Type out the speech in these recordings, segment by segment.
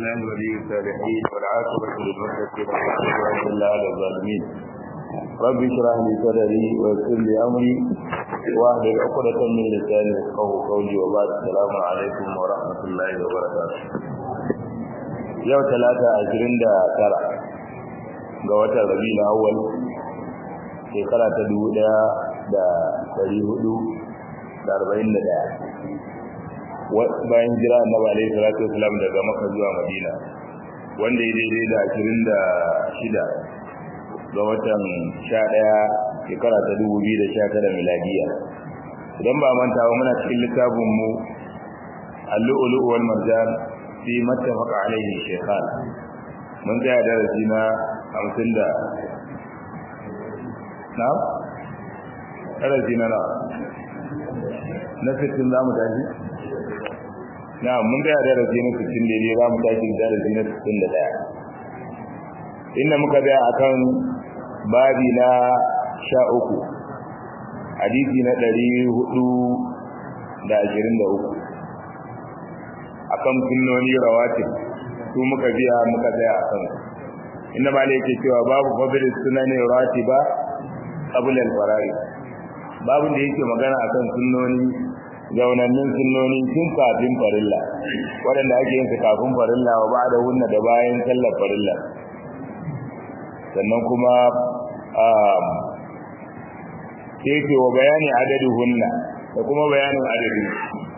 الله ولي الصالحين والعاقبة للمتقين والعدوان إلا على الظالمين رب اشرح لي صدري ويسر لي أمري واحلل عقدة من لساني يفقهوا قولي وبعد السلام عليكم ورحمة الله وبركاته yau talata ashirin da tara ga watan rabi na awal shekara ta dubu daya da dari hudu da arba'in da daya bayan jira na ba alaihi salatu wasalam daga maka zuwa madina wanda ya daidai da ashirin da shida ga watan sha daya shekara ta dubu biyu da sha tara miladiya idan ba manta ba muna cikin littafin mu allu'ulu wal marjan fi mattafaqa alaihi shaykhan mun ga darasi na 50 da na darasi na na na 60 zamu tashi na mun ga darasi na 60 daidai zamu tashi darasi na 61 inda muka ga akan babi na 13 hadisi na 423 akan sunnoni rawatib su muka biya muka tsaya akan inda ma yake cewa babu fadl sunani ratiba qabla al-fara'id babu da yake magana akan sunnoni zaunannin sunnoni tun kafin farilla waɗanda ake yin su kafin farilla wa ba da hunna da bayan sallar farilla sannan kuma sai ce wa bayani adadu hunna da kuma bayanin adadin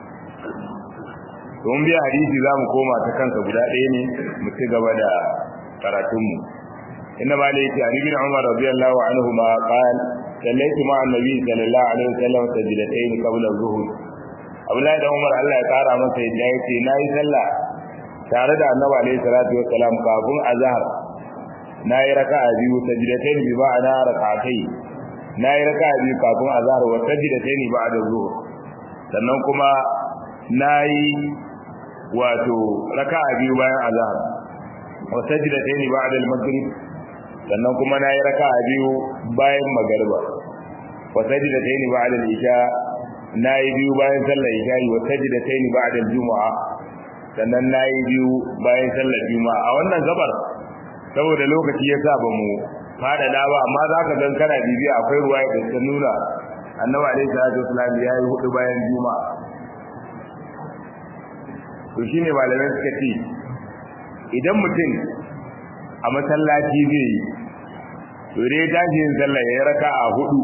don biya hadisi za mu koma ta kansa guda ɗaya ne mu ci gaba da karatunmu inna ma da yake ali bin umar radiyallahu anhu ma qal sallaitu ma annabi sallallahu alaihi wasallam sajdatayn qabla az-zuhr abdullahi da umar Allah ya kara masa yadda yake nayi sallah tare da annabi alaihi salatu wassalam kafin azhar nayi raka'a biyu sajdatayn bi ba'da rak'atayn nayi raka'a biyu kafin azhar wa sajdatayn ba'da az-zuhr sannan kuma nayi wato raka'a biyu bayan azhar wa sajdatayn ba'da al-maghrib sannan kuma nayi raka'a biyu bayan magriba wa sajdatayn ba'da al-isha nayi biyu bayan sallar isha wa sajdatayn ba'da al-jumu'a sannan nayi biyu bayan sallar juma'a a wannan gabar saboda lokaci yasa ba mu fada da ba amma zaka gan kana bibiya akwai ruwaya da ta nuna annabi alaihi salatu wasallam yayi hudu bayan juma'a to shine malamai suka ce idan mutum a masallaci zai yi to dai tashi yin sallah ya raka a hudu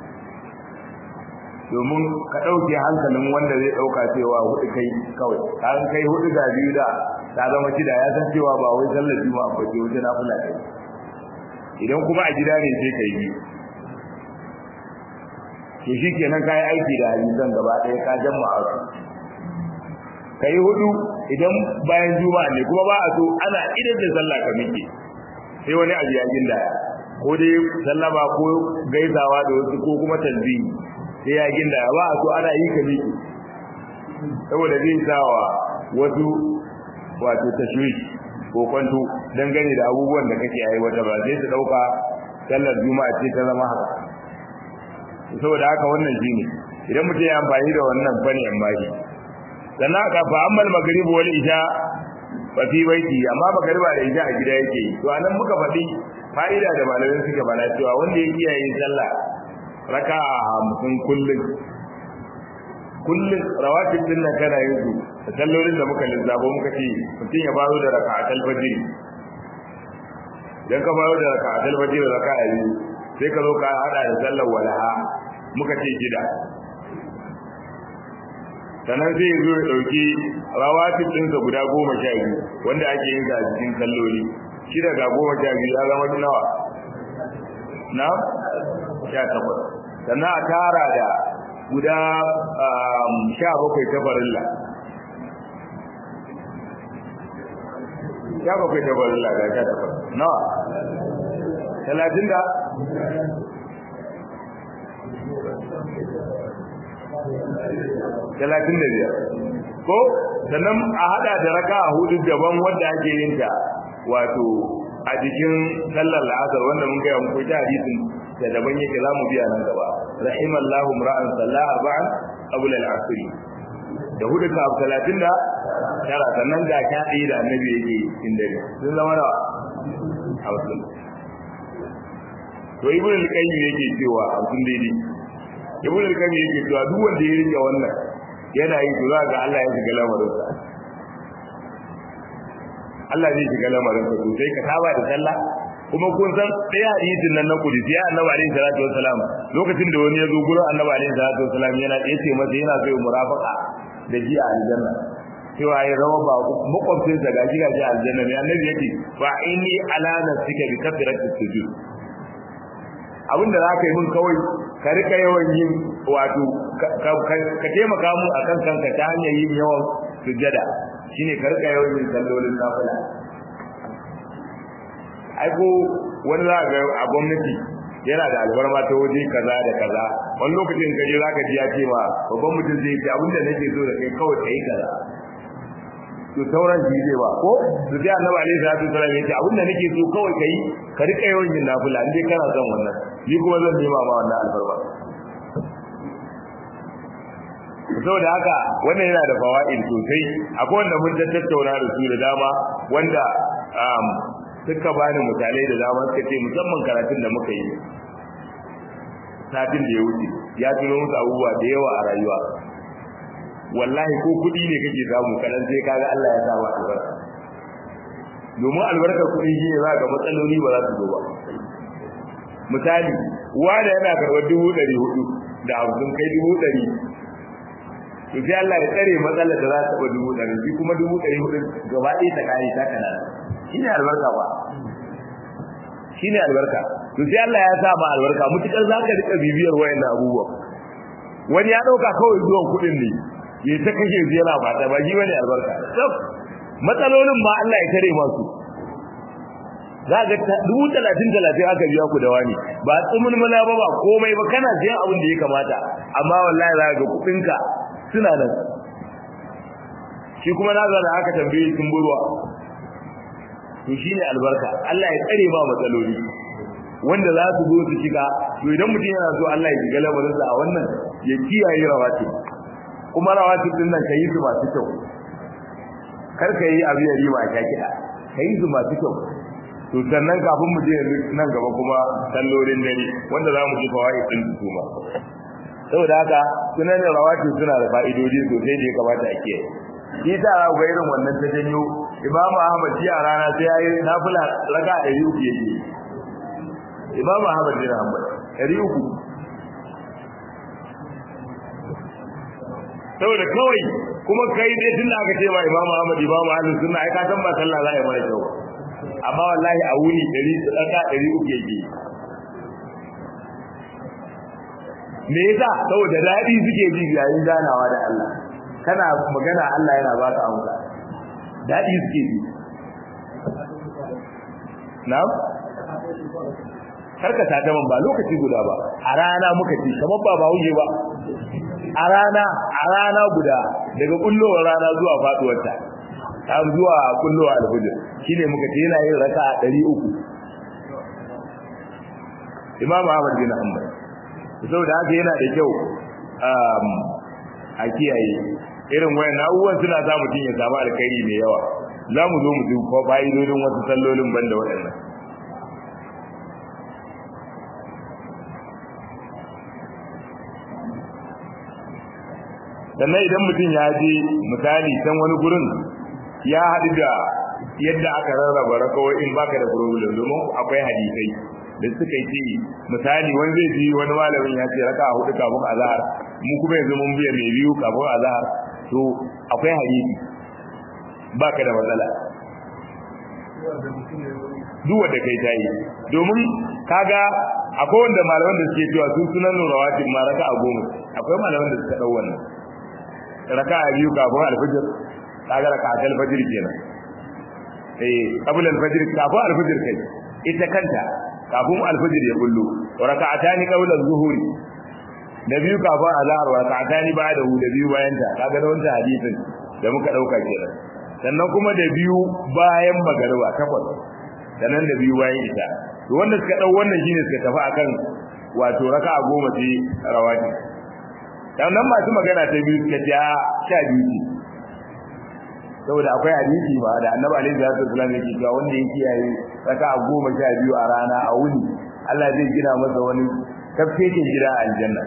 domin ka ɗauke hankalin wanda zai ɗauka cewa hudu kai kawai kan kai hudu ga biyu da ta zama shida ya san cewa ba wai sallar juma'a ba ce wajen nafila kai idan kuma a gida ne sai kai biyu to shi kenan kayi aiki da hadisan gaba ɗaya ka jama'a su ka yi hudu idan bayan juma'a ne kuma ba a so ana idan da sallah ka miƙe sai wani abu ya ginda ko dai sallama ko gaisawa da wasu ko kuma tanzihi sai ya ginda ba a so ana yi ka miƙe saboda zai sawa wasu wato tashwish ko kwanto dangane da abubuwan da kake aiwata ba sai su dauka sallar juma'a ce ta zama haka saboda haka wannan shine idan mutum ya amfani da wannan fani amma shi sannan aka fa ammal maghrib wal isha fa fi baiti amma magriba da isha a gida yake to anan muka faɗi fa'ida da malamin suka bana cewa wanda ya kiyaye sallah raka'a hamsin kullun kullun rawatib din nan kana yin su da sallolin da muka lissafo muka ce mutum ya baro da raka'atul fajr dan ka baro da raka'atul fajr raka'a biyu sai ka zo ka hada da sallar walaha muka ce shida sannan zai zo ya ɗauki rawatib ɗinsa guda goma sha biyu wanda ake yin a cikin kalloli shida ga goma sha biyu ya zama nawa na sha takwas sannan a tara da guda sha bakwai ta farilla sha bakwai ta farilla ga sha takwas nawa talatin da talatin da biyar ko sannan a hada da raka a hudu daban wanda ake yin ta wato a jikin sallar la'asar wanda mun gaya muku ta hadisin da daban yake za mu biya nan gaba rahimallahu ra'an sallah arba'an qabla al-asr da hudu ka talatin da tara sannan ga sha ɗaya da annabi yake cikin dare sun zama nawa hamsin to ibn al-qayyim yake cewa hamsin daidai ibn al-qayyim yake cewa duk wanda ya rike wannan yana yi to za ga Allah ya shiga lamarinsa Allah zai shiga lamarinsa sosai ka saba da sallah kuma kun san ɗaya hadisin nan na kudisi ya annabi alaihi salatu wassalam lokacin da wani ya zo gurin annabi alaihi salatu wassalam yana ya ce masa yana so murafaka da ji a aljanna cewa ya zama ba makwabcin sa gaji gaji a aljanna ne annabi yake fa inni ala nafsika bi kathrati sujud abinda za ka yi mun kawai ka rika yawan yin wato ka taimaka mu akan kanka ta hanyar yin yawan sujjada shine ka rika yawan yin sallolin nafila ai ko wani za ga a gwamnati yana da albarma ta waje kaza da kaza wani lokacin kaje za ka ji ya ce ma babban mutum zai ce abinda nake so da kai kawai kai kaza to sauran shi zai ba ko su sai annabi alaihi salatu wasallam yace abinda nake so kawai kai ka rika yawan yin nafila indai kana son wannan ni kuma zan nema ma wannan albarma saboda haka wannan yana da fawaid sosai akwai wanda mun tattauna da su da dama wanda suka bani misalai da dama suka ce musamman karatun da muka yi satin da ya wuce ya tuno musu abubuwa da yawa a rayuwa wallahi ko kuɗi ne kake samu kadan sai kaga Allah ya sa ma albarka domin albarkar kuɗi shi ne za ga matsaloli ba za su zo ba misali wanda yana karɓar dubu ɗari hudu da hamsin kai dubu ɗari to sai Allah ya tsare matsalar da za ta taɓa dubu ɗari shi kuma dubu ɗari hudu gaba ɗaya ta kare ta kana shi ne albarka ba shi ne albarka to sai Allah ya sa ma albarka mutukar za ka riƙa bibiyar wayannan abubuwan wani ya ɗauka kawai zuwan kuɗin ne ya ta kashe yana ba ta ba shi bane albarka matsalolin ma Allah ya tare masu za ga dubu talatin talatin aka biya ku da wani ba tsumin mana ba ba komai ba kana siyan abin da ya kamata amma wallahi za ga kuɗinka suna nan shi kuma na zana aka tambaye sun burwa to shine albarka Allah ya tsare ba matsaloli wanda za su zo su shiga to idan mutum yana so Allah ya shiga lamarinsa a wannan ya kiyaye rawati kuma rawati din nan kai su masu kyau kar ka yi abu ya riba ka kiɗa kai su masu kyau to sannan kafin mu je nan gaba kuma sallolin dare wanda za mu ji fawaid din su kuma saboda haka sunan rawati suna da fa'idodi sosai da ya kamata a kiyaye shi ta ga irin wannan ta janyo imamu ahmad ji a rana sai ya yi nafila raka ɗari uku yake imamu ahmad bin hanbal ɗari uku saboda kawai kuma kai dai tun da aka ce ma imamu ahmad imamu ahmad sunna ai ka san ba sallah za a yi mara kyau amma wallahi a wuni ɗari raka ɗari uku yake me yasa saboda daɗi suke ji yayin ganawa da Allah kana magana Allah yana baka amsa daɗi suke ji na'am karka ta ta ba lokaci guda ba a rana muka ci kamar ba ba huje ba a rana a rana guda daga kullowar rana zuwa faduwarta har zuwa kullowar alfujir shine muka ce yana yin raka 300 Imam Ahmad bin Hanbal saboda haka yana da kyau a kiyaye irin wayan abubuwan suna sa mutum ya samu alkhairi mai yawa za mu zo mu ji ko fa'idodin wasu sallolin banda waɗannan sannan idan mutum ya je misali can wani gurin ya haɗu da yadda aka rarraba rakawa in baka da problem domin akwai hadisai da suka yi misali wani zai ji wani malamin ya ce raka hudu kafin azhar mu kuma yanzu mun biya mai biyu kafin azhar to akwai hadisi baka da matsala duk wanda kai ta yi domin kaga akwai wanda malaman da suke cewa sun sunan rawatib ma raka a goma akwai malaman da suka dau wannan raka a biyu kafin alfajir kaga raka a alfajir kenan eh qabla alfajir kafin alfajir kai ita kanta kafin alfajir ya bullo raka'atani qabla az-zuhuri da biyu kafin azhar raka'atani ba'da hu da biyu bayan ta kaga da wannan hadisin da muka dauka kenan sannan kuma da biyu bayan magariba takwas sannan da biyu bayan ita to wanda suka dau wannan shine suka tafi akan wato raka'a goma ce rawati dan nan masu magana ta biyu suka ce sha biyu ce saboda akwai hadisi ba da annabi alaihi salatu wasallam yake cewa wanda ya kiyaye raka goma sha biyu a rana a wuni Allah zai gina masa wani tafkekin gida a aljanna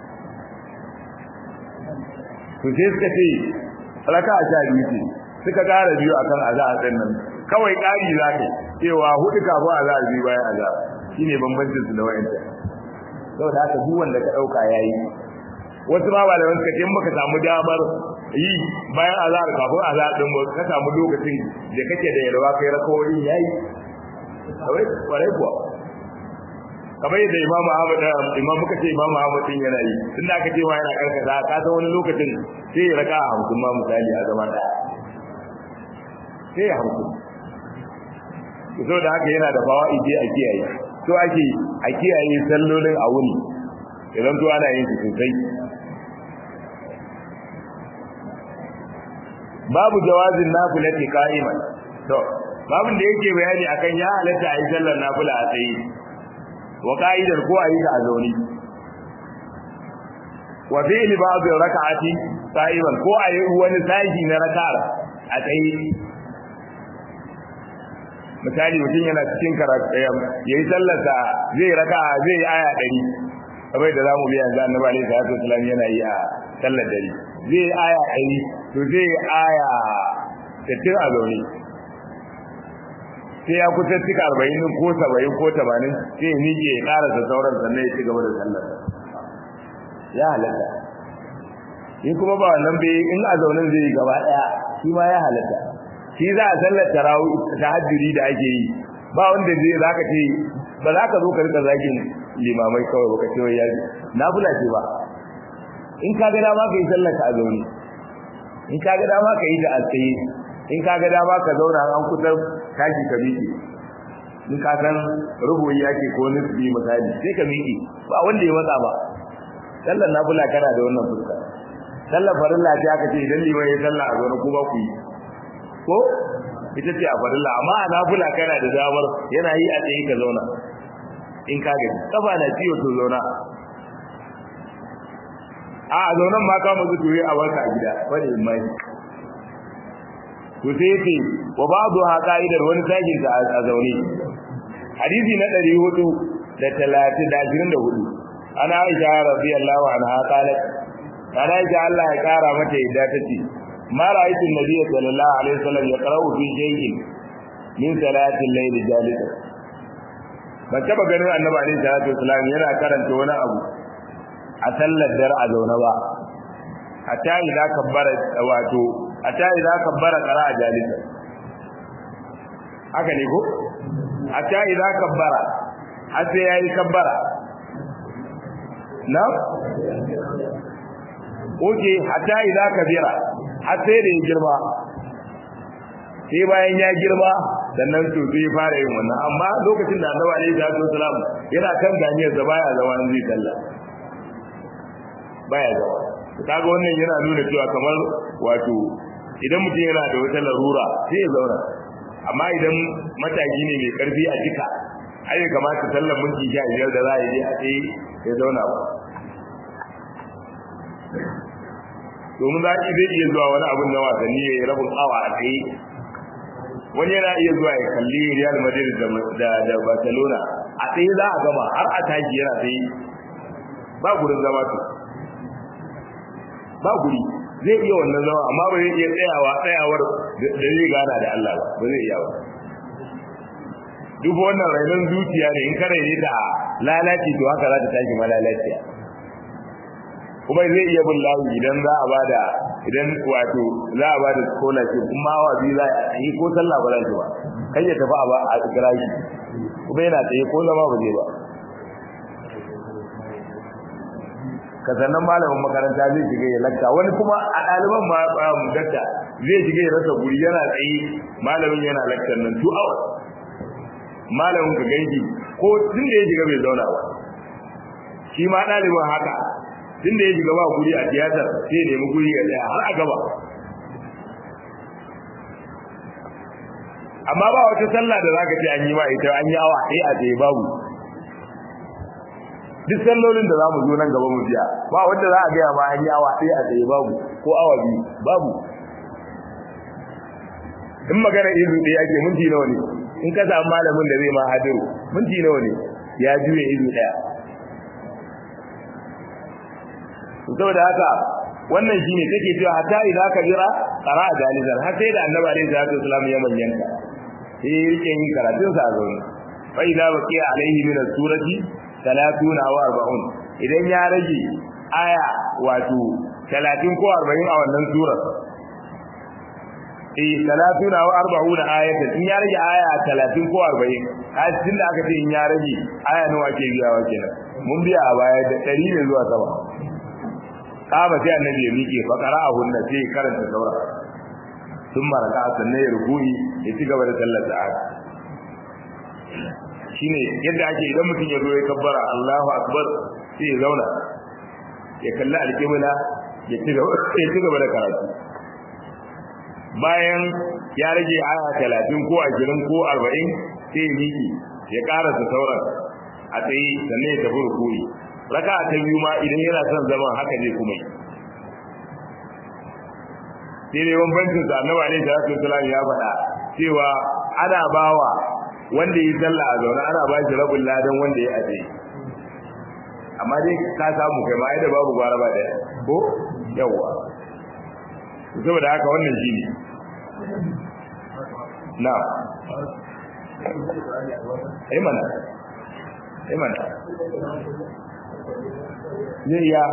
to sai suka ce raka sha biyu ce suka ƙara biyu akan azahar din nan kawai ƙari za ka cewa hudu kafin azahar biyu bayan azahar shine bambancin su da wayanta saboda haka duk wanda ka dauka yayi wasu ma malaman suka ce in baka samu damar yi bayan azahar kafin azahar din ba ka samu lokacin da kake da yalwa kai rakawoyin yayi kawai kwarai kuwa kamar yadda imamu ahmad imam muka ce imamu ahmad din yana yi tunda aka ce ma yana karkata ka san wani lokacin sai ya raka a hamsin ma misali a zama daya sai ya hamsin so da haka yana da fawa'idi a kiyaye so ake a kiyaye sallolin a wuni idan to ana yin su sosai babu jawazin nafilati qa'iman to babun da yake bayani akan ya halatta a yi sallar nafila a tsaye wa ka'idar ko a yi ta a zaune wa fi'l ba'd raka'ati qa'iman ko a yi wani sashi na raka'ar a tsaye misali mutum yana cikin karatu yayi sallarsa zai raka zai aya 100 kamar da zamu bi yanzu annabi alaihi salatu wasallam yana yi a sallar dare zai aya 100 to zai aya 60 a zaune sai ya kusa cika 40 ko 70 ko 80 sai ya miƙe ya karasa sauran sannan ya ci gaba da sallar ya halatta in kuma ba wannan bai in a zaunen zai yi gaba daya shi ma ya halatta shi za a sallar tarawih tahajjudi da ake yi ba wanda zai zaka ce ba za ka zo ka rika zagin limamai kawai baka ce wai yaji nafila ce ba in ka ga dama ka yi sallar ka a zaune in ka ga dama ka yi ta a tsaye in ka ga dama ka zauna an kusa tashi ka miƙe in ka san rubuyi ake ko nisbi misali sai ka miƙe ba wanda ya matsa ba sallar nafila kana da wannan fuska sallar farilla ce aka ce idan liman ya sallah a zaune ko ba ku yi ko ita ce a farilla amma a nafila kana da damar yana yi a tsaye ka zauna in ka gaji kafa na ciwo to zauna a a zaunan ma ka mutu tuwe a barka a gida wani mai to sai yace wa ba'du ha qa'idar wani sajin ta a zaune hadisi na 400 da 30 da 24 ana Aisha radiyallahu anha qalat ana Aisha Allah ya kara mata yadda tace ما رأيت النبي صلى الله عليه وسلم يقرأ في شيء من صلاة الليل جالسا ban taba ganin annabi alaihi salatu wasalam yana karanta wani abu a sallar dare a zaune ba hatta idza kabbara wato hatta idza kabbara qara'a jalisa haka ne ko hatta idza kabbara har sai yayi kabbara na oke hatta idza kabira har sai da ya girma sai bayan ya girma sannan to sai fara yin wannan amma lokacin da Annabi alaihi salatu wasalam yana kan ganiyar da baya zama in zai talla baya zama kaga wannan yana nuna cewa kamar wato idan mutum yana da wata larura sai ya zauna amma idan mataki ne mai karfi a jika ai ya kamata sallar minti sha biyar da za a yi a tsaye ya zauna ba domin za ki zai iya zuwa wani abin na wasanni ya yi rabin awa a tsaye wani yana iya zuwa ya kalli Real Madrid da da Barcelona a tsaye za a gama har a tashi yana tsaye ba gurin zama to ba guri zai iya wannan zama amma ba zai iya tsayawa tsayawar da zai gana da Allah ba ba zai iya ba duk wannan rainon zuciya ne in ka raine ta lalaci to haka za ta tashi ma lalaciya kuma zai iya bin layi idan za a bada idan wato za a bada scholarship kuma awa biyu za a yi ko sallah ba za ki ba kai ya tafi a ba a kira shi kuma yana tsaye ko zama ba zai ba ka sannan malamin makaranta zai shiga ya lakta wani kuma a ɗaliban ma dakta zai shiga ya rasa guri yana tsaye malamin yana laktar nan two hours malamin ka ganki ko tun da ya shiga bai zauna ba shi ma ɗaliban haka tun da ya shiga ba guri a tiyatar sai ya nemi guri ya tsaya har a gaba amma ba wata sallah da zaka ce an yi ma ita an yi awa ɗaya a tsaye babu duk sallolin da zamu zo nan gaba mu biya ba wanda za a ga ma an yi awa ɗaya a tsaye babu ko awa biyu babu in magana izu ɗaya ake minti nawa ne in ka samu malamin da zai ma hadiru minti nawa ne ya juye izu ɗaya saboda haka wannan shine take cewa hatta idza ka jira qara jalizan har sai da annabi alaihi salatu wasallam ya manyanta sai yake yin karatun sa zaune fa idza baqiya alaihi min as-surati 30 aw 40 idan ya rage aya wato 30 ko 40 a wannan surar eh 30 aw 40 ayatan in ya rage aya 30 ko 40 har tunda aka ce in ya rage aya nawa ke biyawa kenan mun biya a baya da 100 ne zuwa sama kama sai annabi ya miƙe fa qara'ahu na sai karanta saura sun maraka sannan ya rubuyi ya ci gaba da sallar sa'a shine yadda ake idan mutum ya zo ya kabbara Allahu akbar sai ya zauna ya kalli alƙibla ya ci gaba ya ci gaba da karatu bayan ya rage aya 30 ko 20 ko 40 sai ya miƙe ya karasa sauran a tsaye sannan ya tafi rukuyi raka ta biyu ma idan yana son zaman haka zai kuma yi sai dai bambancin sa annabi alaihi salatu wasallam ya faɗa cewa ana bawa wanda yi sallah a zaune ana ba shi rabin ladan wanda ya aje amma dai ka samu kai ma da babu gwara ba daya ko yawa saboda haka wannan shine na ai mana ai mana zai ya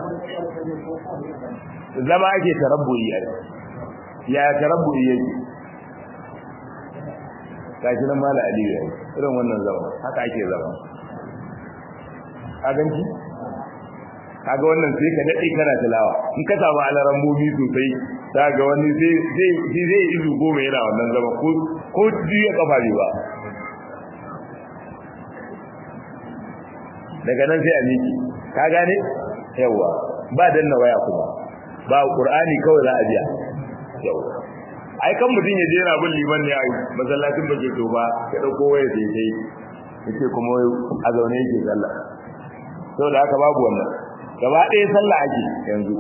zama ake tarabbuyi a ya tarabbuyi yake kashi nan mala aliyu ya irin wannan zama haka ake zama ka ganci kaga wannan sai ka daɗe kana tilawa in ka samu alaran bobi sosai za ga wani zai zai izu goma yana wannan zama ko ko ya kafa ne ba daga nan sai a miki ka gane yawa ba danna waya kuma ba qur'ani kawai za a biya yawa ai kan mutun ya jera bin liman ne ai masallacin baje to ba ya dauko waya sai sai yace kuma a zaune yake sallah saboda haka babu wannan gaba ɗaya sallah ake yanzu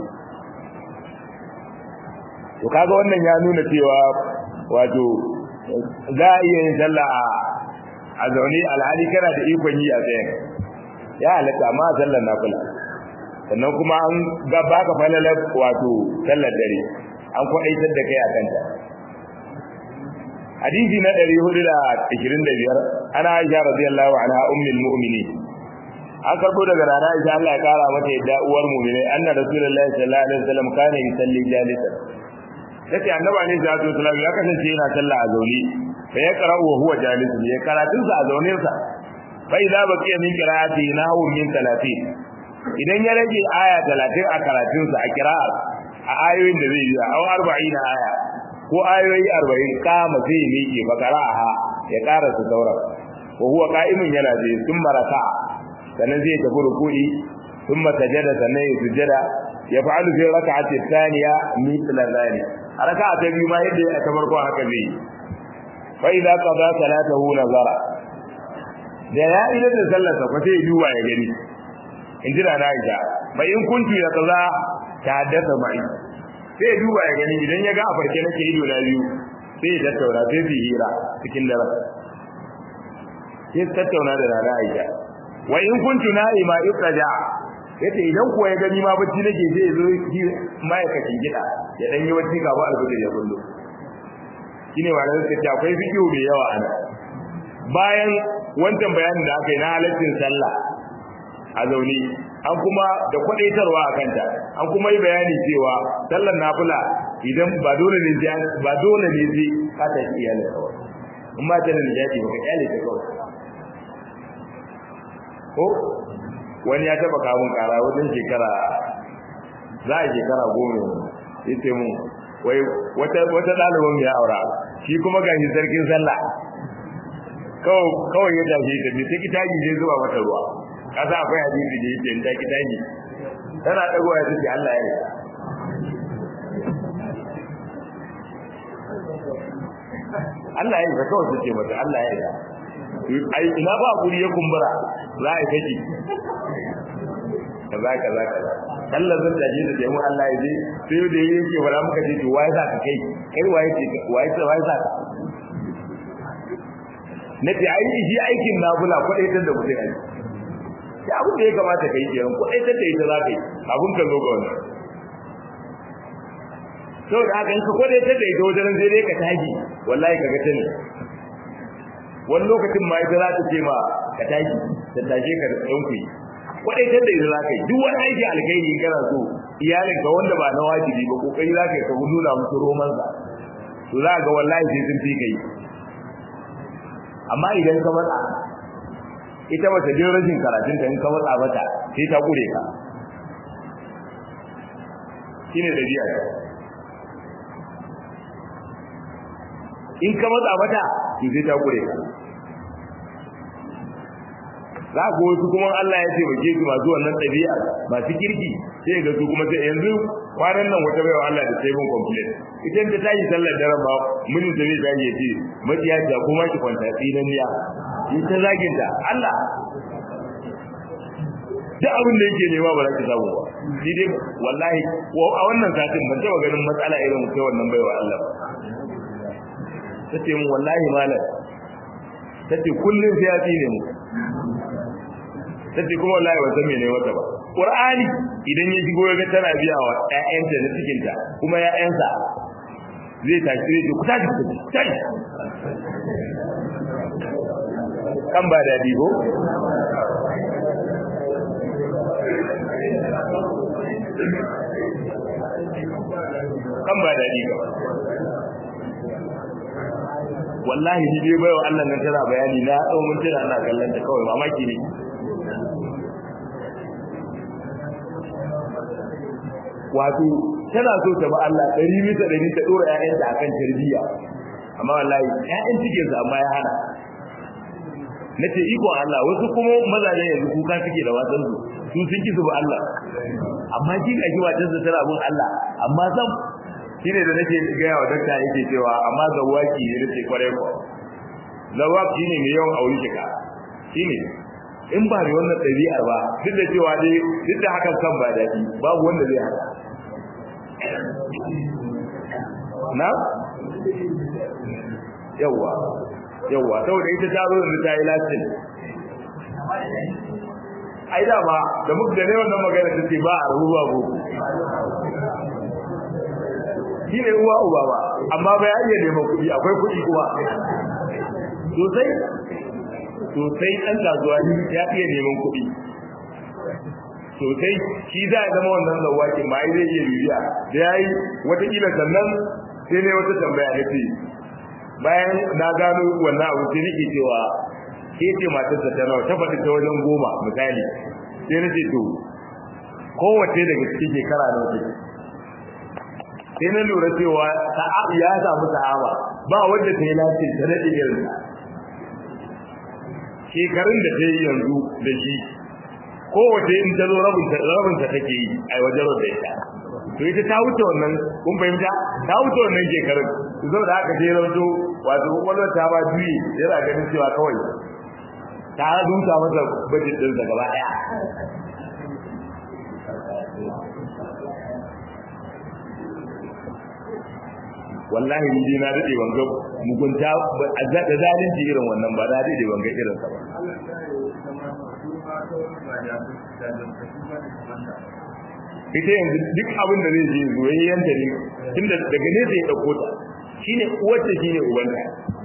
to kaga wannan ya nuna cewa wato za a iya yin sallah a zaune alhali kana da ikon yi a tsayen ya halatta amma sallar nafila sannan kuma an ga baka falalar wato sallar dare an kwadaitar da kai akan ta hadisi na 425 ana Aisha radiyallahu anha ummul mu'minin an karbo daga rana Aisha Allah ya kara mata yadda uwar mu'minai anna rasulullahi sallallahu alaihi wasallam kana yusalli jalisan sai annabi ne sallallahu alaihi wasallam ya kasance yana sallah a zaune fa ya qara'u wa huwa jalisun ya karatun sa a zaune sa fa idza baqiya min qira'ati nahu min 30 idan ya rage aya 30 a karatun sa a qira'a a ayoyin da zai yi aw 40 aya ko ayoyi 40 kama zai miƙe fa qara'aha ya karasa sauran wa huwa qa'imun yana zai thumma raka'a sannan zai tafi ruku'i thumma sajada sannan ya sujada ya fa'alu fi raka'ati thaniya mithla dhalik raka'a ta biyu ma yadda ya ta farko haka zai fa idza qada salatahu nazara da ya ila da sallarsa fa sai duba ya gani in jira na Aisha bai in kuntu ya kaza ta haddasa mai sai duba ya gani idan ya ga a farke nake ido na biyu sai ya tattauna sai su hira cikin dare sai tattauna da rana Aisha wa in kuntu na'ima iqraja yace idan kuwa ya gani ma bacci nake sai ya zo ma'aikacin gida ya dan yi wacce gaba alfajir ya kullu shine malamin sai ta akwai fikihu mai yawa ana bayan wancan bayanin da aka yi na halaccin sallah a zaune an kuma da kwadaitarwa a kanta an kuma yi bayani cewa sallar nafila idan ba dole ne ba dole ne sai ka ta iyali kawai in ma ta da nijaji ba ka iyali ta kawai ko wani ya taba kamun kara wajen shekara za a shekara goma ya ce mu wai wata wata ɗaliban mai aura shi kuma gashi sarkin sallah kawai ya tafi ta ne sai kitaji zai zuba mata ruwa kasa akwai hadisi da yake ta kitaji tana dago ya ce Allah ya rika Allah ya rika kawai ce mata Allah ya rika ai ina ba guri ya kumbura za a yi kaji kaza kaza kaza Allah zan taje da jami'u Allah ya je sai da yake wala muka ce to wai za ka kai kai waye ce waye ce waye za ka nace ai shi aikin nafila kwadaitar da mutum ai sai abin da ya kamata kai kenan kwadaitar da ita za ka yi abun ka zo ga wannan sau da haka in ka kwadaitar da ita wajen sai dai ka tashi wallahi ka ga tani wani lokacin ma ita za ta ce ma ka tashi ta tashe ka da tsayon ku kwadaitar da ita za ka yi duk wani aiki alkhairi in kana so iyalin ka wanda ba na wajibi ba kokari za ka yi ka nuna musu romansa to za ga wallahi sai sun fi kai amma idan ka matsa ita mace jin rashin karatun ta in ka matsa mata sai ta kure ka shine dabi'a ta in ka matsa mata to sai ta kure ka za ku wasu kuma Allah ya taimake su masu wannan ɗabi'a masu kirki sai ga su kuma sai yanzu kwanan nan wata baiwa Allah da sai mun complain idan ta tashi sallar daren ba mun da zai tashi ya ce maciya ta kuma ki kwanta tsinan niya in ta zagin ta Allah duk abin da yake nema ba za ki samu ba ni dai wallahi ko a wannan satin ban taɓa ganin matsala irin kai wannan baiwa Allah ba tace mun wallahi malam tace kullun sai ya tsine mu tace kuma wallahi ba san me ne mata ba qur'ani idan ya shigo ga tana biya wa ƴaƴanta na cikin ta kuma ƴaƴansa zai tashi zai ku tashi ku tashi kan ba dadi ko kan ba dadi ba wallahi ni dai bayo Allah nan tana bayani na dau mun tana ina kallon ta kawai mamaki ne wato tana so ta ba Allah ɗari bisa ɗari ta ɗora ‘ya'yanta a kan tarbiyya amma wallahi ‘ya'yan cikinsa amma ya hana na ce ikon Allah wasu kuma mazajen yanzu kuka suke da wasan su su sun ki su ba Allah amma shi ga shi watan sa tana bin Allah amma sam shi ne da nake gaya wa dakta yake cewa amma zawaki ne nake kwarai ko zawaki ne mai yawan aure kika shi ne in ba da wannan ɗabi'ar ba duk da cewa dai duk da hakan kan ba daɗi babu wanda zai haka na yawwa yawwa saboda ita ta zo da ta yi lasin ai da ba da muka gane wannan magana ta ce ba a rabu ba ko shi ne uwa uba ba amma ba ya iya neman kuɗi akwai kuɗi kuma sosai sosai ɗan kasuwa ya iya neman kuɗi sosai shi za a zama wannan zawakin ma ai zai iya bibiya da ya yi watakila sannan sai ne wata tambaya na ce bayan na gano wannan abu sai nake cewa ke ce matarsa ta nawa ta faɗi ta wajen goma misali sai na ce to kowace daga cikin shekara na wata sai na lura cewa ya samu sa'aba ba wanda ta yi lafiya ta daɗe irin shekarun da ta yi yanzu da shi kowace in ta zo rabinta take yi a wajen da ita to ita ta wuce wannan kun fahimta ta wuce wannan shekarun zo da aka je rauto wato kwakwalwar ta ba juyi yana ganin cewa kawai ta dunta masa bajin ɗinsa gaba ɗaya wallahi ni dai na dade ban ga mugunta da zalunci irin wannan ba na dade ban ga irin sa ba ita yanzu duk abin da zai je zoyayyen ta ne tunda daga ne zai dauko ta shine uwarta shine ubanta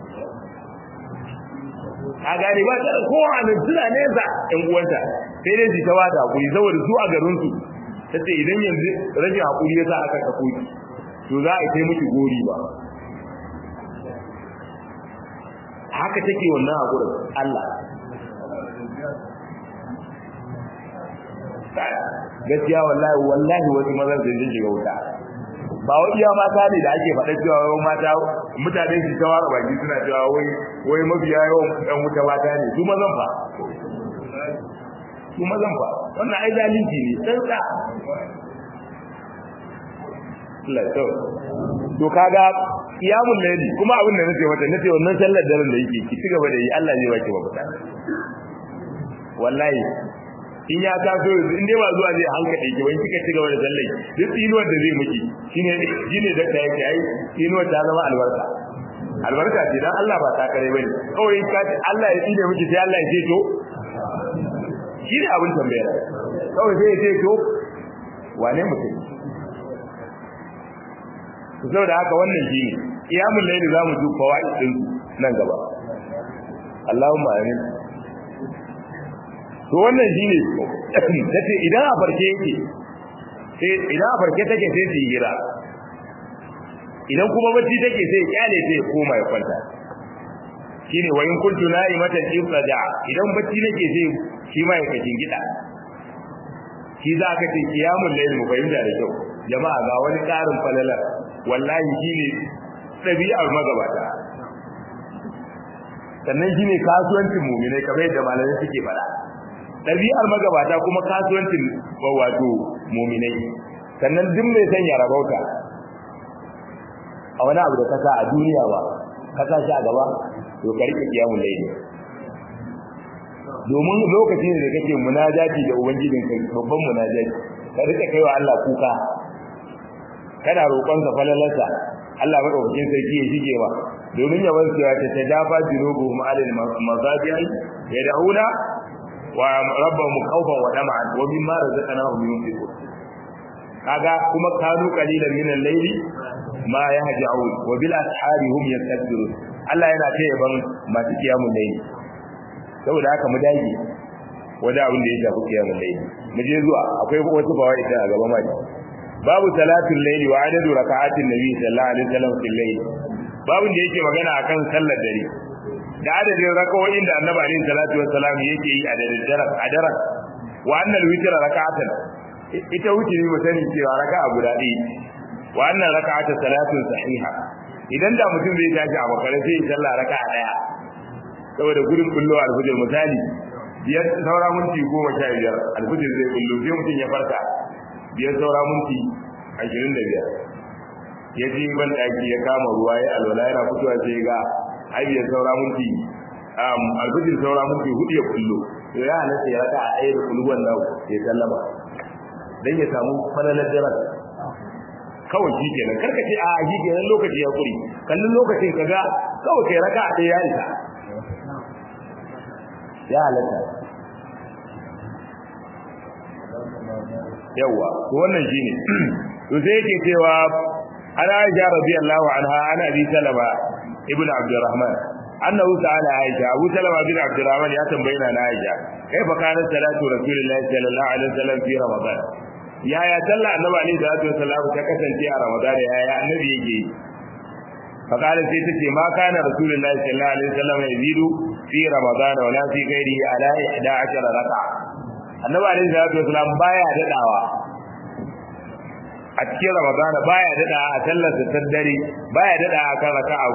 a gane ba ta kowa nan tuna nesa ɗan uwanta sai dai su ta wata hakuri saboda su a garin su tace idan yanzu rage hakuri yasa aka kafo ki to za a kai miki gori ba haka take wannan hakurin Allah gaskiya wallahi wallahi wasu mazan sun ji shiga wuta ba wai iya mata ne da ake faɗa cewa wai mata mutane su ta wara baki suna cewa wai wai mafiya yawan ɗan wuta mata ne su mazan fa su mazan fa wannan ai zalunci ne tsantsa Allah to to kaga qiyamul layli kuma abin da nace mata nace wannan sallar daren da yake ki cigaba da yi Allah zai baki mafita wallahi in ya taso yanzu in dai ba zuwa zai hankali ki wani kika ci gaba da sallai duk tsinuwar da zai miki shine shine da ta yake ai tsinuwar ta zama albarka albarka ce dan Allah ba ta kare bane kawai ka ce Allah ya tsine miki sai Allah ya ce to shi ne abin tambaya kawai sai ya ce to wane mutum saboda haka wannan shine qiyamul layli zamu ji fawaid din nan gaba Allahumma amin to wannan shine tace idan a farke yake sai idan a farke take sai su hira idan kuma bacci take sai kyale sai koma ya kwanta shine wa in kuntu na'imatan ifraja idan bacci nake sai shi ma ya kashin gida shi za ka ce kiyamul layl mu fahimta da kyau jama'a ga wani karin falalar wallahi shine dabi'ar magabata sannan shine kasuwancin mu'minai kamar yadda malamai suke faɗa dabi'ar magabata kuma kasuwancin wato mu'minai sannan duk mai sanya rabauta a wani abu da kasa a duniya ba kasa shi a gaba to ka rike kiyamul layl domin lokacin da kake munajati da ubangijin kai babban munajati ka rike kaiwa Allah kuka kana roƙon sa falalarsa Allah madaukakin sarki ya shige ba domin ya wanke ya ta dafa junubuhum alal mazabi'i yad'una wa rabbahum khawfan wa tama'an wa mimma razaqnahum yunfiqun kaga kuma kanu qalilan min al-layli ma yahja'un wa bil ashari hum yastakbirun Allah yana ta yaban masu kiyamun layli saboda haka mu dage wanda abin da ya shafi kiyamun layli mu je zuwa akwai wasu fawaid a gaba mai babu salatul layli wa adadu raka'atin nabi sallallahu alaihi wasallam fil layl babun da yake magana akan sallar dare da adadin raka'o'in da annabi alaihi salatu wassalam yake yi a daren a daren wa annal witra raka'atan ita wutiri mu sani cewa raka'a guda ɗaya wa annan raka'atu salatun sahiha idan da mutum zai tashi a makare sai ya sallah raka'a daya saboda gudun kullo alfujir misali biyar saura minti goma sha biyar alfujir zai kullo sai mutum ya farka biyar saura minti ashirin da biyar ya je ban ɗaki ya kama ruwa ya alwala yana fitowa sai ga ai biyar saura minti alfujir saura minti hudu ya kullo to ya halatta ya raka a ɗaya da kulluwan nan ya sallama dan ya samu falalar daren kawai shi kenan karka ce a shi kenan lokaci ya kuri kallon lokacin kaga kawai kai raka a ɗaya ya isa ya halatta yawa to wannan shine to sai yake cewa ana Aisha radiyallahu anha ana Abi Salama ibn Abdurrahman annahu ta'ala Aisha Abu Salama bin Abdurrahman ya tambaye na Aisha kaifa kana salatu Rasulullahi sallallahu alaihi wasallam fi Ramadan yaya sallah annabi alaihi salatu wasallam ta kasance a Ramadan yaya annabi yake فقال سيتي ما كان رسول الله صلى الله عليه وسلم يزيد في رمضان ولا في غيره على 11 ركعه annabi alaihi salatu wasallam baya dadawa a cikin ramadana baya dada a sallar ta dare baya dada a kan raka'a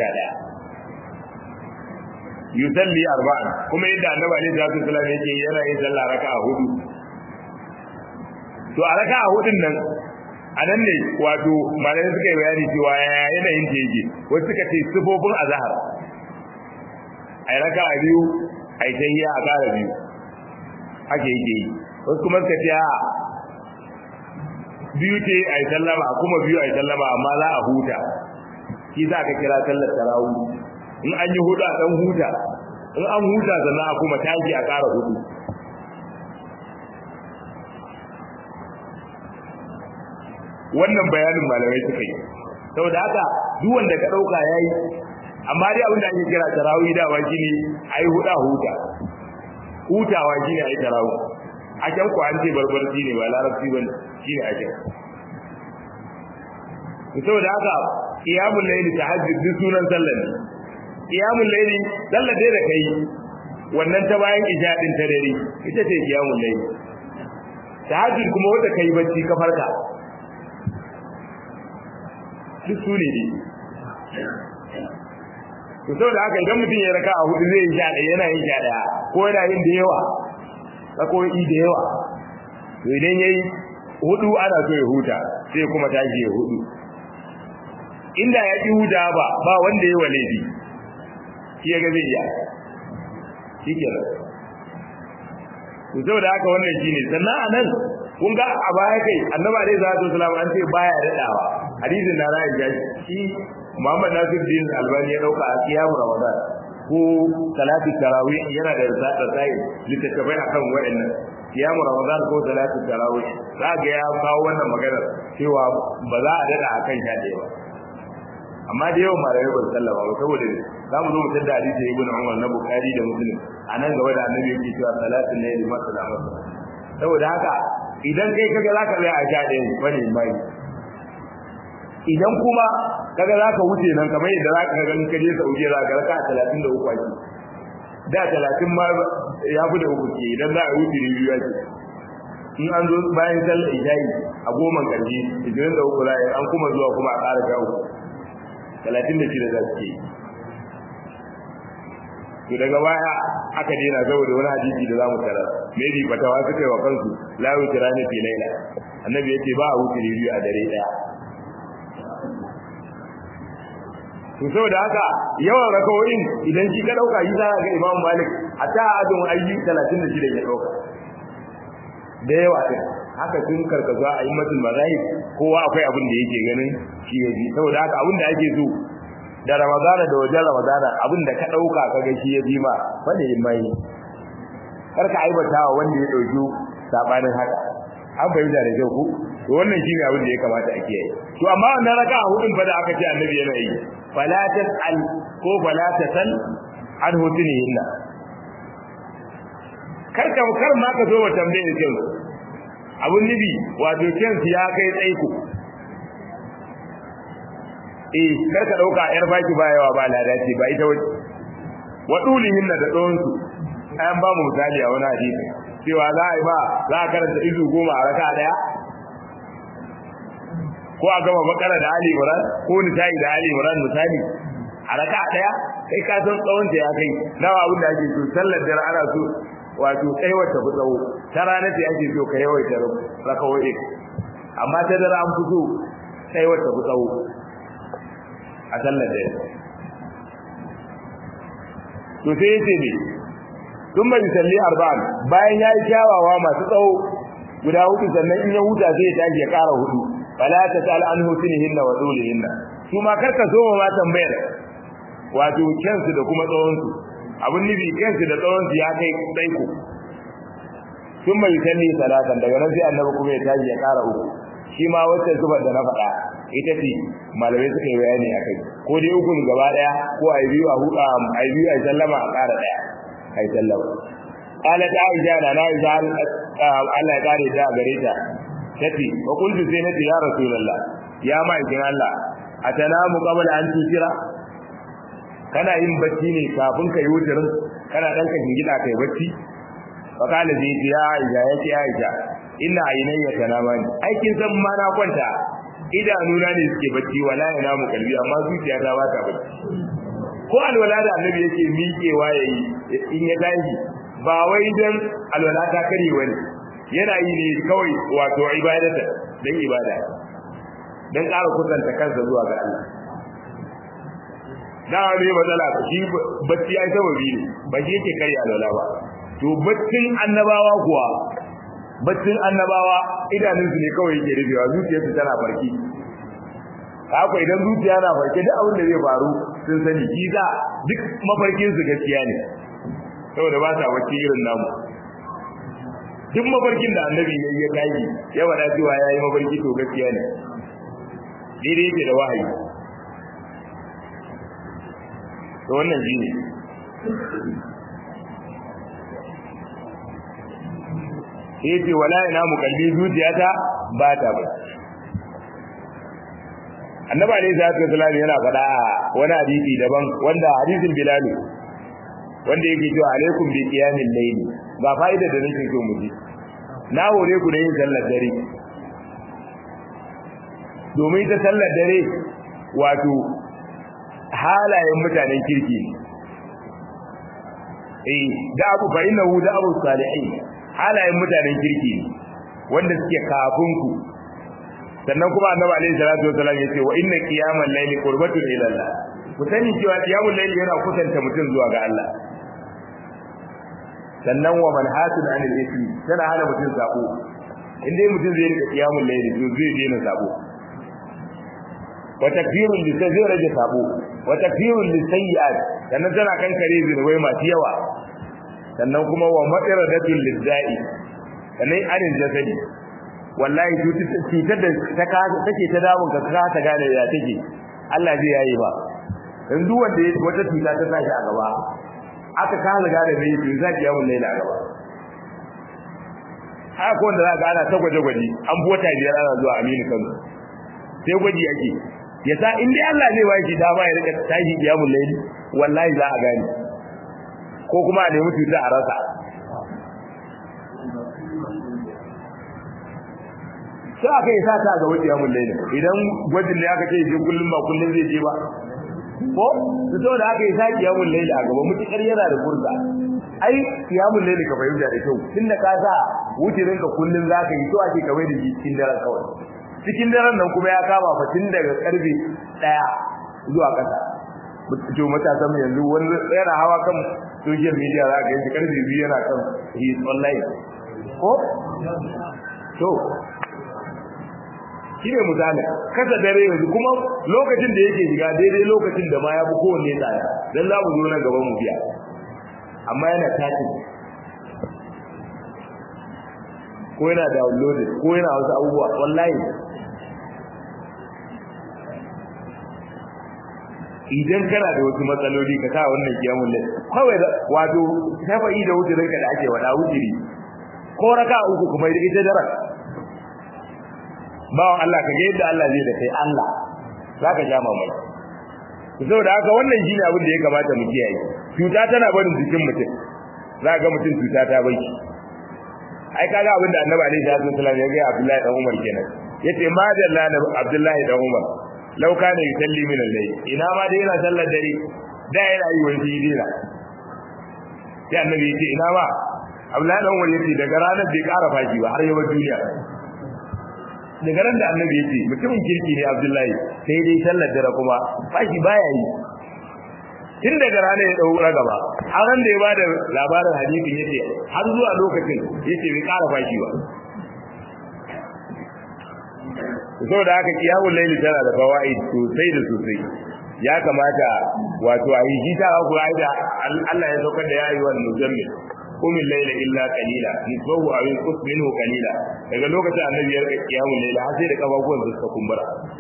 11 yusalli arba'an kuma yadda annabi alaihi salatu wasallam yake yana yin sallah raka'a hudu to a raka'a hudun nan a nan ne wato malamai suka yi bayani cewa yanayin ta yake wasu suka ce sifofin azhar ai raka a biyu ai tahiyya a kara biyu haka yake yi wasu kuma suka ce a biyu ce ai sallama kuma biyu ai sallama amma za a huta shi za ka kira sallar tarawih in an yi hudu a dan huta in an huta sannan a kuma tashi a kara hudu wannan bayanin malamai suka yi saboda haka duk wanda ka dauka yayi amma dai abin da ake kira tarawih da ba shine ayi huda huta hutawa shine ayi tarawih a can ku an ce barbarci ne ba larabci bane shine a can saboda haka qiyamul layli tahajjud duk sunan sallar ne qiyamul layli sallar dai da kai wannan ta bayan isha din ta dare ita ce qiyamul layli tahajjud kuma wanda kai bacci ka farka duk su ne to saboda haka idan mutum ya raka a hudu zai yi sha ɗaya yana yin sha ɗaya ko yana yin da yawa rakoyi da yawa to idan ya yi hudu ana so ya huta sai kuma tashi ya hudu inda ya ƙi huta ba ba wanda ya wa laifi shi ya ga zai iya shi ke to saboda haka wannan shine sannan anan kun ga a baya kai annabi alaihi salatu wasallam an ce baya dadawa hadisin da ra'ayi ya shi Muhammad Nasiruddin Albani ya dauka a kiyamu Ramadan ko salati tarawih yana da rasai littattafai akan waɗannan kiyamu Ramadan ko salati tarawih za ga ya kawo wannan magana cewa ba za a dada akan sha da yawa amma da yawan malamai ba su sallama ba saboda za mu zo mu tada hadisi ibn Umar na Bukhari da Muslim a nan gaba da annabi yake cewa salatin layli masala saboda haka idan kai kaga zaka tsaya a sha ɗaya bane mai idan kuma kaga zaka wuce nan kamar yadda zaka ga in ka je Saudiya zaka raka 33 ake da 30 ma ya fi da uku ke idan za a wuce ne biyu ake in an zo bayan sallar isha'i a goma karshe 23 za a an kuma zuwa kuma a ƙara sha uku 36 za su ke to daga baya aka daina saboda wani hadisi da zamu tara maybe fatawa suka yi wa kansu la yutrani fi laila annabi yace ba a wuce biyu a dare daya to saboda haka yawan rakawoyin idan shi ka dauka yi za ga Imam Malik hatta adun ayyi 36 ya dauka da yawa din haka tun karkaza a immatul mazahib kowa akwai abin da yake ganin shi yaji saboda haka abin da ake so da ramadana da wajen ramadana abin da ka dauka kaga shi ya bi ma wanda yin mai kar ka aibata wa wanda ya dauki sabanin haka an bayyana da kyau ku to wannan shine abin da ya kamata a kiyaye to amma wannan raka hudun fa da aka ce annabi yana yi fala tasal ko fala tasal an hutunihinna kar ka kar ma ka zo wa tambaye kin abun nibi wato kin ya kai tsaiko eh kar ka dauka yar baki bayawa ba lada ce ba ita wace wa dulihin da tsawon su ayan ba mu misali a wani hadisi cewa za a yi ba za a karanta izu goma a raka daya ko a gama bakara da ali imran ko nisa'i da ali imran misali a raka daya kai ka san tsawon ta ya kai nawa abin da ake so sallar dare ana so wato tsayawar ta fi tsawo ta ranar ta ake so ka yawaita rakawoyi amma ta dare an fi so tsayawar ta fi tsawo a sallar da to sai yace ne tun bai salli arba'an bayan yayi kyawawa masu tsawo guda hudu sannan in ya huta sai ya tashi ya kara hudu fala ta sal an husnihinna wa dulihinna su ma karka so ma tambayar wato kansu da kuma tsawon su abun nufi kansu da tsawon su ya kai tsaiko tun bai salli salatan daga nan sai annabi kuma ya tashi ya kara uku shi ma wacce zubar da na faɗa ita ce malamai suka yi bayani a kai ko dai ukun gaba daya ko ai biyu a huda ai biyu ai sallama a ƙara daya ai sallama qalat aisha da na aisha Allah ya kare ta gare ta tace wa kuntu sai nace ya rasulullah ya ma'aikin Allah atanamu qabla an tusira kana yin bacci ne kafin ka yi wutirin kana dan ka gida kai bacci fa kana zai ya aisha yace aisha ina ainayya tanamani aikin san ma na kwanta idanuna ne suke bacci wala yana mu kalbi amma zuciya ta bata bacci ko alwala da annabi yake miƙewa yayi in ya tashi ba wai dan alwala ta kare wani yana yi ne kawai wato ibadata dan ibada dan ƙara kusanta kansa zuwa ga Allah da ne matsala shi bacci ai sababi ne ba shi yake kare alwala ba to baccin annabawa kuwa baccin annabawa idanunsu ne kawai yake rufewa zuciyarsu tana farki haka idan zuciya na farke duk abin da zai faru sun sani shi da duk mafarkin su gaskiya ne saboda ba sa bacci irin namu duk mafarkin da annabi ya yi ya tashi ya wada cewa ya yi mafarki to gaskiya ne daidai yake da wahayi to wannan shi ne sai ce wala ina mu kalbi zuciyata ba ta ba annabi alayhi salatu wasallam yana faɗa a wani hadisi daban wanda hadisin bilal wanda yake cewa alaikum bi qiyamil layli ga fa'ida da nake so mu ji na hore ku da yin sallar dare domin ta sallar dare wato halayen mutanen kirki eh da abu fa innahu da abu salihin halayen mutanen kirki wanda suke kafin ku sannan kuma annabi alaihi salatu wasallam yace wa inna qiyamal layli qurbatun ila Allah ku sani cewa qiyamul layli yana kusanta mutum zuwa ga Allah sannan wa manhatun anil ismi tana hana mutum sabo in dai mutum zai rika kiyamul layli to zai daina sabo wa takfirul li zai rage sabo wa takfirul li sayyi'at sannan tana kankare zinubai masu yawa sannan kuma wa matsiradatul lizzai sannan anil jasadi wallahi cutar da take ta damun ka ka ta gane ya take Allah zai yayi ba dan duk wanda wata cuta ta tashi a gaba aka kasa gane me yake za ki yawon laila a gaba haka ko wanda za ka ana ta gwaje gwaji an bi wata biyar ana zuwa Aminu Kano sai gwaji yake ya sa in dai Allah zai ba shi dama ya rika tashi kiyamul laili wallahi za a gane ko kuma a nemi cuta a rasa sai aka yi sata ga wajen yamun laila idan gwajin da aka ce je kullum ba kullum zai je ba ko su to da aka yi saki yamun laila a gaba mutukar yana da furza ai yamun laila ka fahimta da kyau tunda ka sa wucirin ka kullum za ka yi to ake kawai da cikin daren kawai cikin daren nan kuma ya kama fa tun daga karfe daya zuwa kasa to matasan yanzu wani yana hawa kan social media za ka yi karfe biyu yana kan he online ko to shine misali kasa dare yanzu kuma lokacin da yake shiga daidai lokacin da ma ya fi kowanne tsaya dan za mu zo na gaban mu biya amma yana tatin ko yana downloaded ko yana wasu abubuwa wallahi idan kana da wasu matsaloli ka sa wannan kiyamun lai kawai wato shafa'i da wucirinka da ake wada wuciri ko raka uku kuma ita dara bawan Allah ka ga yadda Allah zai da kai Allah zaka ja mamaki saboda haka wannan shine abin da ya kamata mu kiyaye cuta tana barin jikin mutum za ga mutum cuta ta bai ai kaga abin da Annabi alaihi salatu wasallam ya ga Abdullahi dan Umar kenan yace ma dalla na Abdullahi dan Umar law kana yusalli min al-layl ina ma dai yana sallar dare da yana yi wani dira sai Annabi yace ina ma Abdullahi dan Umar yace daga ranar bai ƙara fashi ba har yawa duniya daga ran da annabi yake mutumin kirki ne Abdullahi sai dai sallar dare kuma fashi baya yi tun daga rana ya dau gaba har ran da ya bada labarin hadisin yace har zuwa lokacin yace bai ƙara fashi ba saboda haka kiyamul laili tana da fawaid sosai da sosai ya kamata wato a yi jita ku aida Allah ya saukar da yayi wannan muzammil qum al-layla illa qalila nisbahu aw yanqus minhu qalila daga lokacin annabi ya rika kiyamul layla har sai da kafafuwan su suka kumbura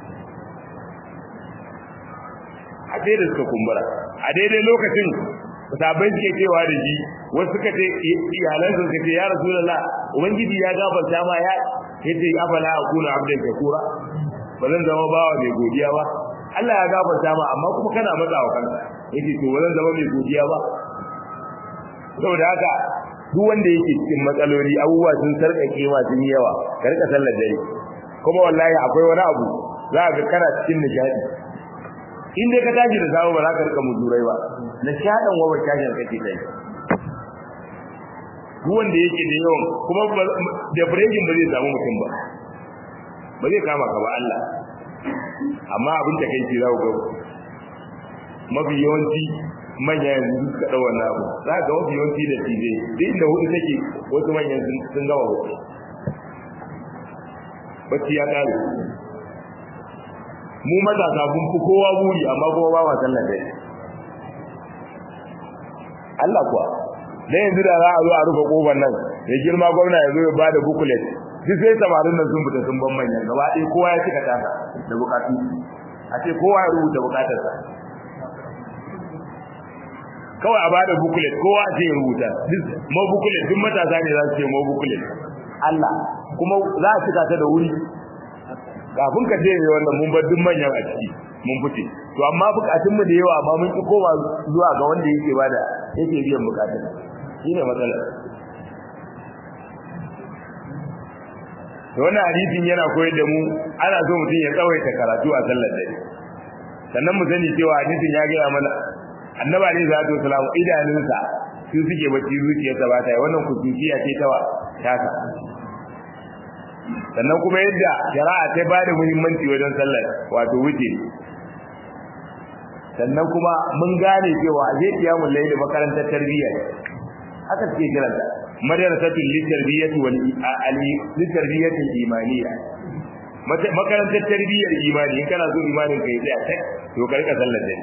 a sai da suka kumbura a daidai lokacin sabai suke cewa da shi wasu suka ce iyalan su suka ce ya rasulullah ubangiji ya gafarta ma ya yace afala akuna abdan shakura ba zan zama bawa mai godiya ba Allah ya gafarta ma amma kuma kana matsawa kanka yace to ba zan zama mai godiya ba saboda haka duk wanda yake cikin matsaloli abubuwa sun sarkake ma sun yawa ka rika sallar dare kuma wallahi akwai wani abu za ka kana cikin nishadi in dai ka tashi da samu ba za ka rika muzurai ba nishadin wa ba tashin kake dai duk wanda yake da yawan kuma depression ba zai samu mutum ba ba zai kama ka ba Allah amma abin da kai ce za ku ga mafi yawanci manya yanzu suka ɗau wannan abu za ga wasu yawanci da tije duk da hudu take wasu manyan sun gama wasu bacci ya ƙare mu matasa kun fi kowa buri amma kuma ba ma sallar dare Allah kuwa dan yanzu da za a zo a rufe kofar nan ya girma gwamna ya zo ya bada bukulet duk sai samarin nan sun fita sun ban manyan gaba ɗaya kowa ya cika taka da bukatu a ce kowa ya rubuta bukatarsa kawai a bada bukulet kowa a ce ya rubuta mo bukulet duk matasa ne za su ce mo bukulet Allah kuma za a cika ta da wuri kafin ka ce ne wannan mun bar duk manyan a ciki mun fice to amma bukatun mu da yawa amma mun ki koma zuwa ga wanda yake bada yake biyan bukatun shine matsalar to wannan hadisin yana koyar da mu ana so mutum ya tsawaita karatu a sallar dare sannan mu sani cewa hadisin ya gaya mana annaba ne zatu salamu idanunsa su suke bacci zuciyarsa ba ta yi wannan kusuciya ce ta taka sannan kuma yadda shari'a ta ba da muhimmanci wajen sallar wato wuce sannan kuma mun gane cewa zai kiyamun laili makarantar tarbiyya haka suke kiranta madrasatul litarbiyyati wal litarbiyyati imaniyya makarantar tarbiyyar imani in kana so imanin ka yi tsaya tak to ka rika sallar dare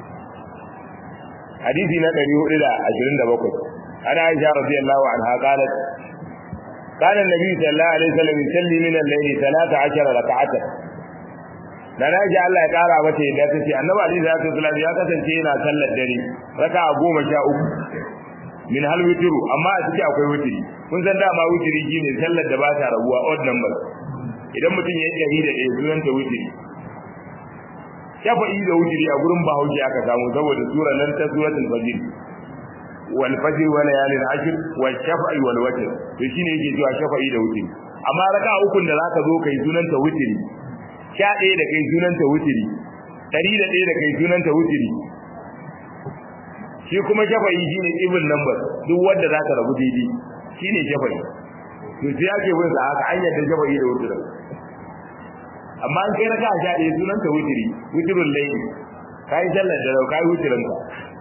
hadisi na 427 ana aisha radiyallahu anha qalat قال النبي صلى الله عليه وسلم يصلي من الليل 13 ركعه da na ji Allah ya kara mata yadda ta ce annabi Ali da ta sallallahu ya kasance yana sallar dare raka'a goma sha uku min hal witru amma a ciki akwai witri kun san dama witri shine sallar da ba ta rabuwa odd number idan mutum ya yi da ɗaya sunan ta witri shafa'i da witri a gurin bahaushe aka samu saboda sura nan ta suratul fajr wal fajr wa layalin ashr wal shafa'i wal witr to shine yake cewa shafa'i da witri amma raka'a ukun da zaka zo kai sunan ta witri sha ɗaya da kai sunanta wutiri ɗari da ɗaya da kai sunanta wutiri shi kuma shafa'i shi ne ibn number duk wanda za ka rabu daidai shi ne shafa'i to sai ake bin sa haka an yadda shafa'i da wutirin amma an kai raka sha ɗaya sunanta wutiri wutirun laili ka yi sallar da ka yi wutirin ka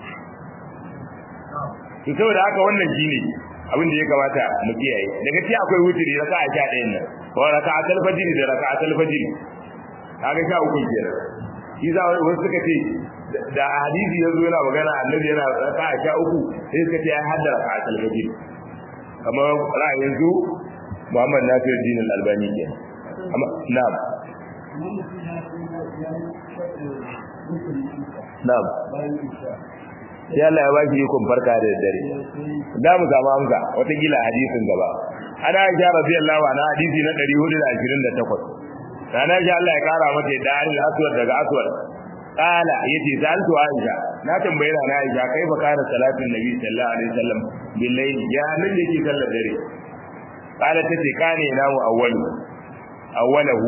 to saboda haka wannan shi ne abin da ya kamata mu kiyaye daga ci akwai wutiri raka a sha ɗayan nan wa raka a talfajiri da raka a talfajiri kaga sha uku kenan shi za wasu suka ce da hadisi yazo yana magana annabi yana raka sha uku sai suka ce ai hadda raka al-fajr kamar ra'ayin su Muhammad Nasir Din al-Albani ke amma na'am na'am sai Allah ya ba shi ikon farka da dare da mu samu amsa wata gila hadisin gaba ana Aisha radiyallahu anha hadisi na 428 sana ji Allah ya kara mata da al aswad daga aswad qala yace saltu aisha na tambaye na aisha kai fa kana salatin nabi sallallahu alaihi wasallam billahi ya nan yake sallar dare qala tace kane na mu awwalu awwalahu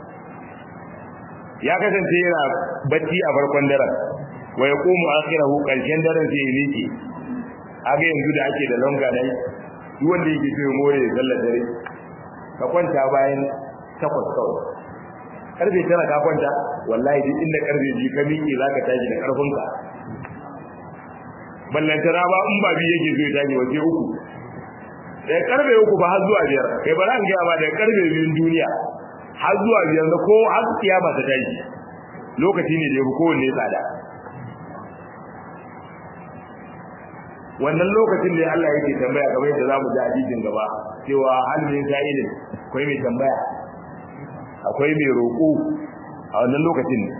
ya kasance yana bacci a farkon daren wa yaqumu akhirahu karshen daren sai yake aga yanzu da ake da longa dai duk wanda yake so more sallar dare ka kwanta bayan takwas kawai karfe tara ka kwanta wallahi duk inda karfe ji ka miƙe za ka tashi da ƙarfinka ballantana ba in ba biyu yake zai tashi wace uku daga karfe uku ba har zuwa biyar kai ba za gaya ba daga karfe biyun duniya har zuwa biyar da ko har kiyama ta tashi lokaci ne da ya fi kowanne tsada wannan lokacin da Allah yake tambaya kamar yadda za mu ji hadisin gaba cewa halin sa'ilin akwai mai tambaya akwai mai roƙo a wannan lokacin ne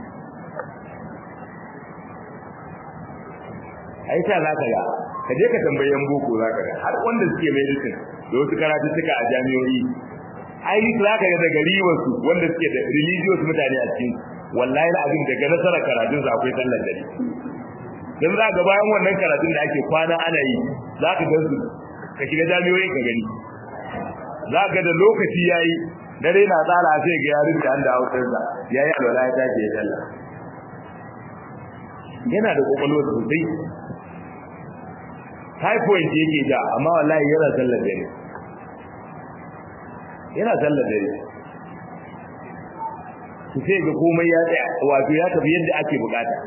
ai ta za ka ga ka je ka tambayi yan boko za ka ga har wanda suke medicine da wasu karatu suka a jami'o'i ai za ka ga daga riwarsu wanda suke da religious mutane a cikin wallahi abin daga nasarar karatun su akwai sallar dare dan za ga bayan wannan karatun da ake kwana ana yi za ka ga su ka shiga jami'o'i ka gani za ka da lokaci yayi dare na tsara sai ga yarin da anda hausarsa yayi alwala ya tashi ya sallah yana da kokolwa sosai typhoid yake da amma wallahi yana sallar dare yana sallar dare su sai ga komai ya tsaya wato ya tafi yadda ake bukata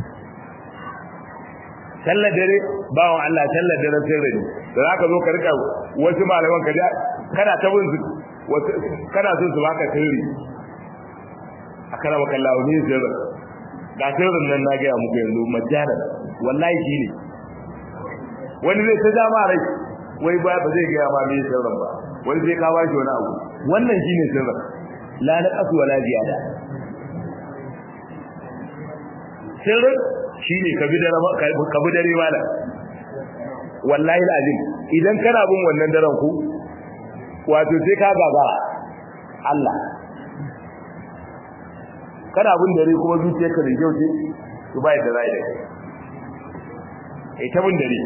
sallar dare bawon Allah sallar dare sirri ne da zaka zo ka rika wasu malaman ka kana ta bin su kana so su baka sirri a kana maka lawo ne sirri ga sirrin nan na gaya muku yanzu majana wallahi shi ne wani zai ta jama rai wai ba ba zai gaya ma me sirrin ba wani zai ka bashi wani abu wannan shine sirrin la na kasu wala ziyada sirrin shine ka bi dare ka bi dare mala wallahi alazim idan kana bin wannan daren ku wato sai ka gaba Allah kana bin dare kuma zuciyarka da kyau ce to bai da zai da kai eh ta bin dare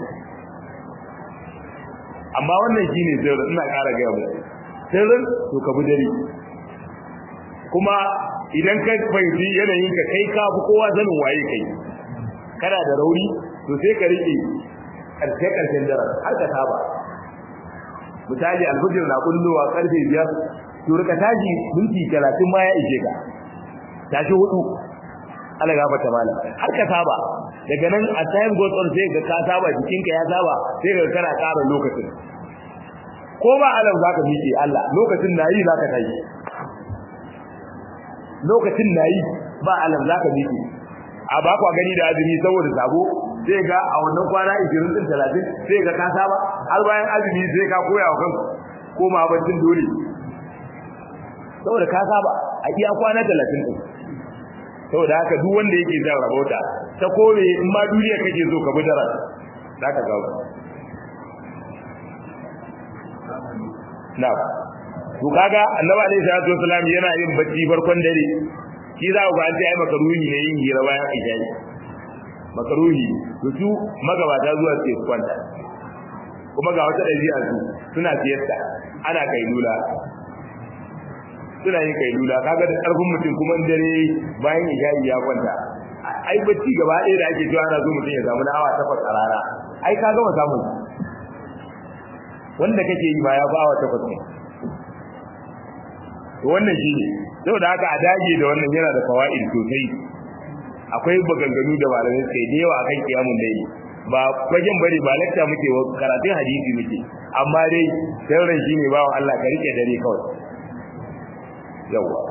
amma wannan shine sirrin ina ƙara ga mu sirrin to ka bi dare kuma idan ka fahimci yanayin ka kai ka fi kowa sanin waye kai kana da rauni to sai ka rike karshe karshen daren har ka saba misali alfajir na kullowa karfe biyar to rika tashi minti talatin ma ya ishe ka tashi hudu ala gafa ta mala har ka saba daga nan a time goes on sai ga ka saba jikinka ya saba sai ga kana ƙara lokacin ko ba alam zaka miƙe Allah lokacin nayi zaka tashi lokacin nayi ba alam zaka miƙe a ba kwa gani da azumi saboda sabo sai ga a wannan kwana 20 din 30 sai ga ka saba har bayan azumi sai ka koya wa kanka koma baccin dole saboda ka saba a iya kwana 30 din saboda haka duk wanda yake zan rabota ta kore in ma duniya kake so ka bidara zaka ga na to kaga annabi alaihi salatu wasalam yana yin bacci farkon dare shi za ku ga an ce ai makaruhi ne yin hira bayan isha'i makaruhi to su magabata zuwa ce kwanta kuma ga wata dabi'a su suna siyarta ana kailula suna yin kailula kaga da karfin mutum kuma in dare bayan isha'i ya kwanta ai bacci gaba ɗaya da ake cewa ana so mutum ya samu na awa takwas a rana ai ka gama samun wanda kake yi ba ya fi awa takwas ne to wannan shi ne saboda haka a dage da wannan yana da fawaid sosai akwai baganganu da malamai sai da yawa akan kiyamun laili ba fagen bari ba lakta muke wa karatun hadisi muke amma dai sauran shi ne bawa Allah ka rike dare kawai yawa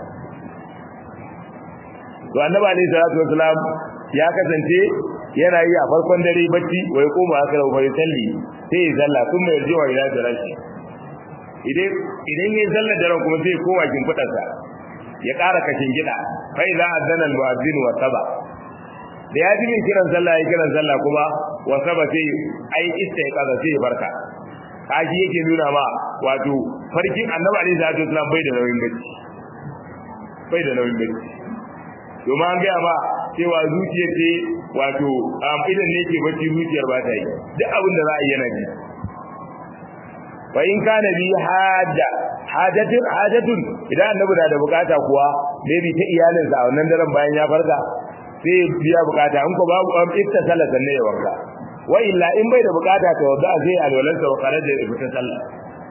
to annabi alayhi salatu wasalam ya kasance yana yi a farkon dare bacci wai koma aka da bai salli sai ya zalla sun mai jiwa ila jarashi idan idan yayin sallar daren kuma sai kowa kin fudarsa ya ƙara kashin gida fa idza adana al-mu'adhdhin wa saba da ya ji min kiran sallah ya kiran sallah kuma wa saba sai ai istiqaza sai barka kaji yake nuna ma wato farkin annabi alaihi salatu wasallam bai da nauyin bacci bai da nauyin bacci domin an gaya ma cewa zuciya ce wato idan ne ke bacci zuciyar ba ta yi duk abin da za a yi yana ji fa in kana bi hada hajatun hajatun idan annabi na da bukata kuwa maybe ta iyalinsa a wannan daren bayan ya farka sai biya bukata in ko babu am ifta sallah sanne ya wanka wa illa in bai da bukata to da zai alwalansa wa kare da ifta sallah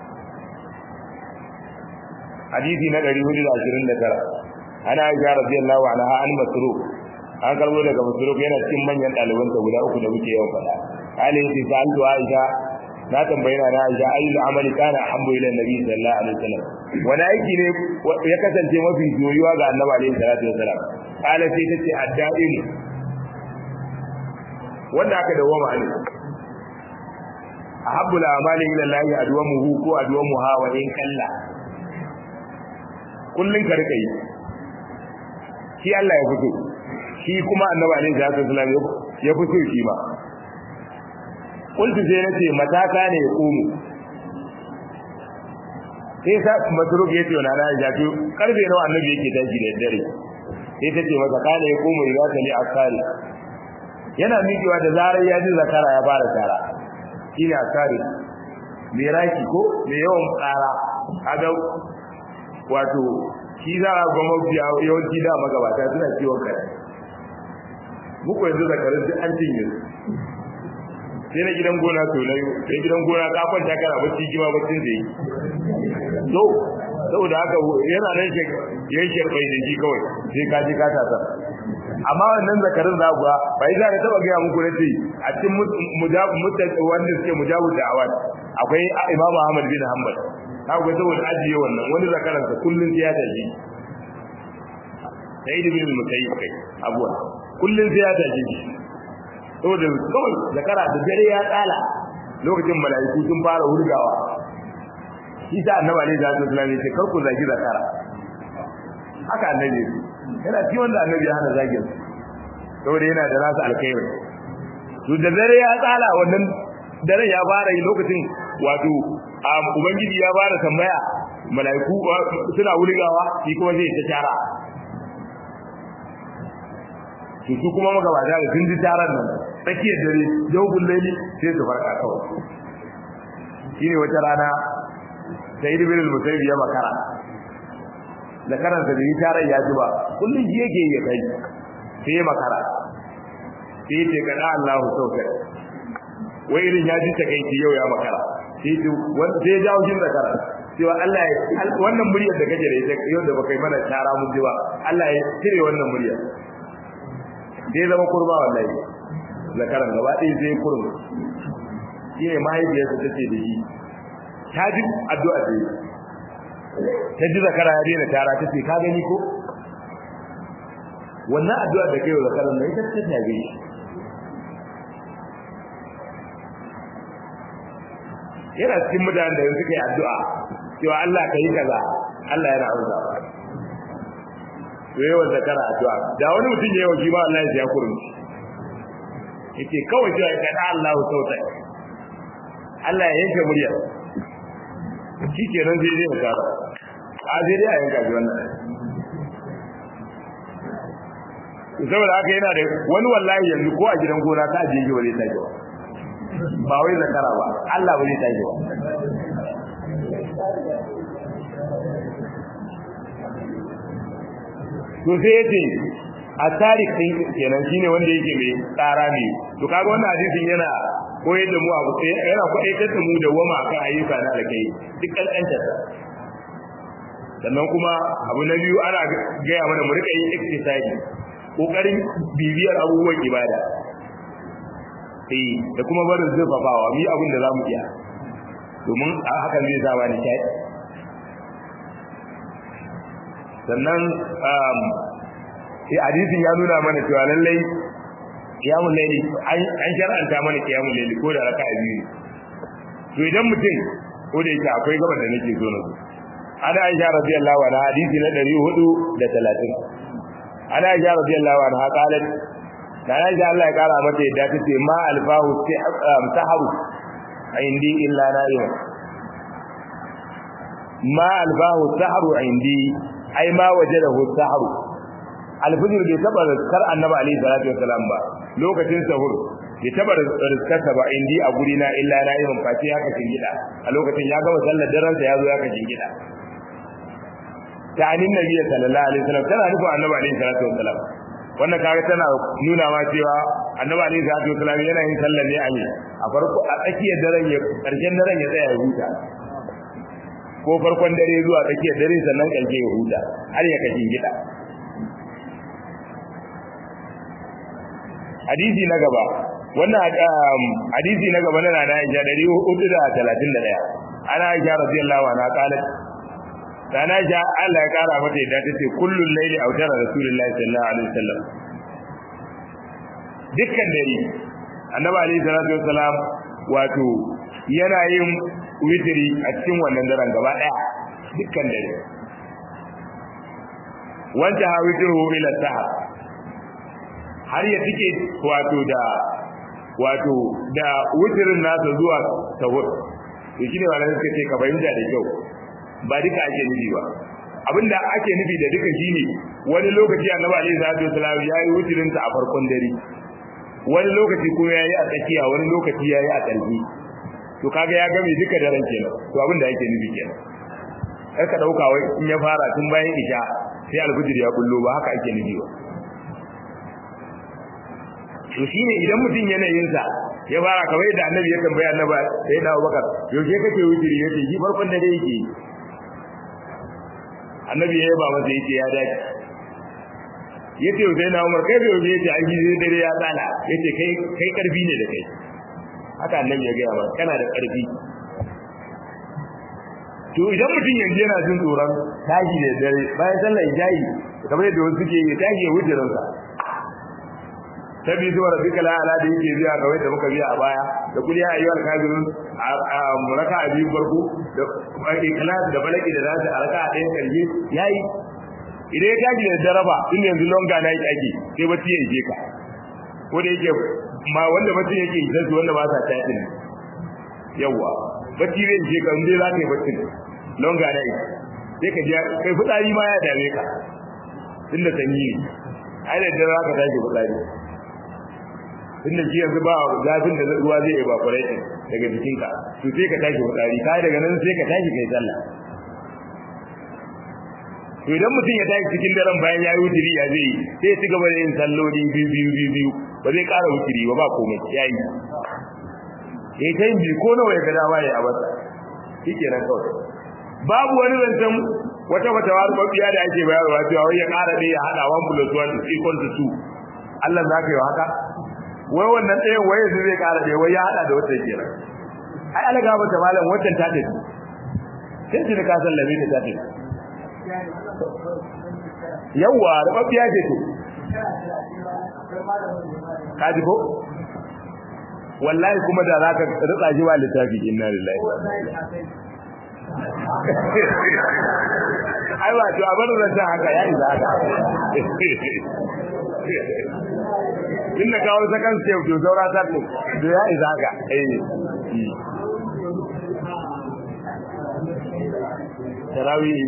hadisi na 429 ana aisha radiyallahu anha an masruq an karbo daga masruq yana cikin manyan ɗalibansa guda uku da muke yawan faɗa kale yace sa'altu aisha na tambayi na Aisha ayyul amali kana ahabbu ila nabi sallallahu alaihi wasallam wani aiki ne ya kasance mafi joyuwa ga annabi alaihi salatu wasallam kala sai tace adda'in wanda aka dawo ma ne ahabbu al-amali ila Allah adwamuhu ko adwamuha wa in kalla kullun ka rika yi shi Allah ya fito shi kuma annabi alaihi salatu wasallam ya fito shi ma kultu sai nace mataka ne ya kumu sai sa masruk yace wa nana ya to karbe nawa annabi yake tashi da dare sai tace masa kana ya kumu idza tali asari yana miƙewa da zarar ya ji zakara ya fara tara shine asari miraki ko me yawan tsara kaga wato shi za a ga mafiya yawanci da magabata suna ciwon kai muku yanzu zakarin duk an cinye sai na gidan gona to na sai gidan gona ka kwanta kana bacci kima baccin da yi to saboda haka yana nan shi yayin sharbai da ji kawai sai ka ji ka tasa amma wannan zakarin za ku bai za ka taba ga muku nace a cikin mujabu mutane wanda suke mujabu da awad akwai Imam Ahmad bin Hanbal ka ga saboda ajiye wannan wani zakaran sa kullun sai ya tashi sai da bin musayyib kai abuwa kullun sai ya tashi saboda kawai zakara da dare ya tsala lokacin mala'iku sun fara hurgawa shi ta annabi alaihi salatu wasallam yace kar ku zagi zakara haka annabi yana ci wanda annabi ya hana zagin saboda yana da nasu alkhairi to da dare ya tsala wannan dare ya fara yi lokacin wato ubangiji ya fara tambaya mala'iku suna hurgawa shi kuma zai ta tara to su kuma magabata da sun ji taron nan tsakiyar dare jawabin laili sai su farka kawai shine wata rana sai ibn al-musayyib ya makara da karanta da taron ya ji ba kullun ji yake ya kai sai ya makara sai ce kada Allahu sauka wai irin ya ji takeici yau ya makara sai ce wanda sai ya jawo jin zakara cewa Allah ya wannan muryar da kake da ita yau da baka yi mana tara mun ji ba Allah ya cire wannan muryar sai zama kurma wallahi zakaran gaba ɗaya zai kurum shi ne mahaifiyarsa ta ce da shi ta ji addu'a da ta ji zakara ya daina tara ta ce ka gani ko wannan addu'a da kai wa zakaran nan ita ta tabe shi yana cikin mutanen da suka yi addu'a cewa Allah ka yi kaza Allah yana amsa ba to yawa zakara addu'a da wani mutum ya yi wa shi ba Allah ya kurmi yake kawai cewa ka da Allah sauta Allah ya yanke muryar shi kenan zai zai zakara a zai dai a yanka shi wannan saboda haka yana da wani wallahi yanzu ko a gidan gona ka ajiye shi ba zai tashi ba ba wai zakara ba Allah ba zai tashi ba to sai yace a tarik din kenan shine wanda yake mai tsara ne to kaga wannan hadisin yana koyar da mu abu sai yana koyar da mu da wama kan ayyuka na alkai duk kankanta sannan kuma abu na biyu ana gaya mana mu rika yin exercise kokarin bibiyar abubuwan ibada eh da kuma barin zurfafawa mu yi abin da zamu iya domin a hakan zai zama ni kai sannan um sai hadisin ya nuna mana cewa lallai kiyamul layli an shar'anta mana kiyamul layli ko da raka'a biyu to idan mutum ko da yake akwai gaban da nake so na ana aisha radiyallahu anha hadisi na 430 ana aisha radiyallahu anha qalat da aisha Allah ya kara mata yadda tace ma alfahu saharu indi illa na'im ma alfahu saharu indi ai ma wajadahu saharu alfijir bai taba rizkar annabi alaihi salatu wasalam ba lokacin sahur bai taba rizkar ba indi a guri na illa na'imin face haka gida. a lokacin ya gama sallar daren sa ya zo ya ka gida. ta anin nabi sallallahu alaihi wasallam tana nufin annabi alaihi salatu wasalam wannan kaga tana nuna ma cewa annabi alaihi salatu wasalam yana yin sallar ne a ne a farko a tsakiyar daren ya karshen daren ya tsaya ya huta ko farkon dare zuwa tsakiyar dare sannan karshe ya huta har ya kashin gida hadisi na gaba wannan hadisi na gaba na na Aisha 431 ana Aisha radiyallahu anha qalat sana ja Allah ya kara mata yadda tace kullul layli awtara rasulullahi sallallahu alaihi wasallam dukkan dare annabi alaihi salatu wasalam wato yana yin witri a cikin wannan daren gaba daya dukkan dare wanda ha witru ila sahar har ya tike wato da wato da wutirin nasa zuwa sahur to shine wannan suka ce ka fahimta da kyau ba duka ake nufi ba abinda ake nufi da duka shine wani lokaci annabi alaihi salatu wasallam yayi wutirin sa a farkon dare wani lokaci kuma yayi a tsakiya wani lokaci yayi a ƙarshe to kaga ya game duka daren kenan to abinda ake nufi kenan kar ka dauka wai in ya fara tun bayan isha sai alfijir ya bullo ba haka ake nufi ba to shine idan mutum yanayin sa ya fara kamar yadda annabi ya tambaya annabi sai da Abubakar yaushe kake wutiri yace shi farkon dare yake annabi ya yaba masa yace ya dace yace sai na Umar kai yaushe yace an gizo dare ya tsala yace kai kai karfi ne da kai haka annabi ya gaya masa kana da karfi to idan mutum yanzu yana jin tsoron tashi da dare bayan sallar ijayi kamar yadda wasu suke yi tashi ya wuce ransa ta bi zuwa rabbika la ala da yake biya kawai da muka biya a baya da kul ya ayyuhal kafirun a raka a biyu farko da ikhlas da balaki da zasu a raka a ɗayan karshe yayi idan ya tashi da daraba in yanzu longa na yi ake sai bacci ya je ka ko da yake ma wanda bacci yake yi sai wanda ba sa tashi ne yawa bacci zai je ka inda za ka yi bacci longa na yi sai ka je kai fitsari ma ya dame ka tunda sanyi ne ai da dare za ka tashi fitsari tunda shi yanzu ba zafin da ruwa zai evaporate daga jikinka to sai ka tashi fitsari kai daga nan sai ka tashi kai sallah to idan mutum ya tashi cikin daren bayan ya yi wutiri ya zai sai ya ci gaba da yin salloli biyu biyu biyu biyu ba zai ƙara wutiri ba ba komai ya yi ya ta yin biyu ko nawa ya ga dama ya abasa shi kenan kawai babu wani zancen wata wata mafiya da ake bayarwa cewa wai ya ƙara ɗaya ya haɗa 1 plus 1 is equal to 2 Allah za ka yi haka wai wannan ɗayan waye su zai ƙara ɗaya wai ya haɗa da wata kenan ai alaga ba ta malam wancan ta tafi sai shi ka sallame ta ta tafi yawa rubabbiya ce to kaji ko wallahi kuma da zaka rutsa shi ba littafi inna lillahi ai ba to abar da haka ya isa haka inda kawo sakan sai to saura ta to to ya isa haka eh tarawih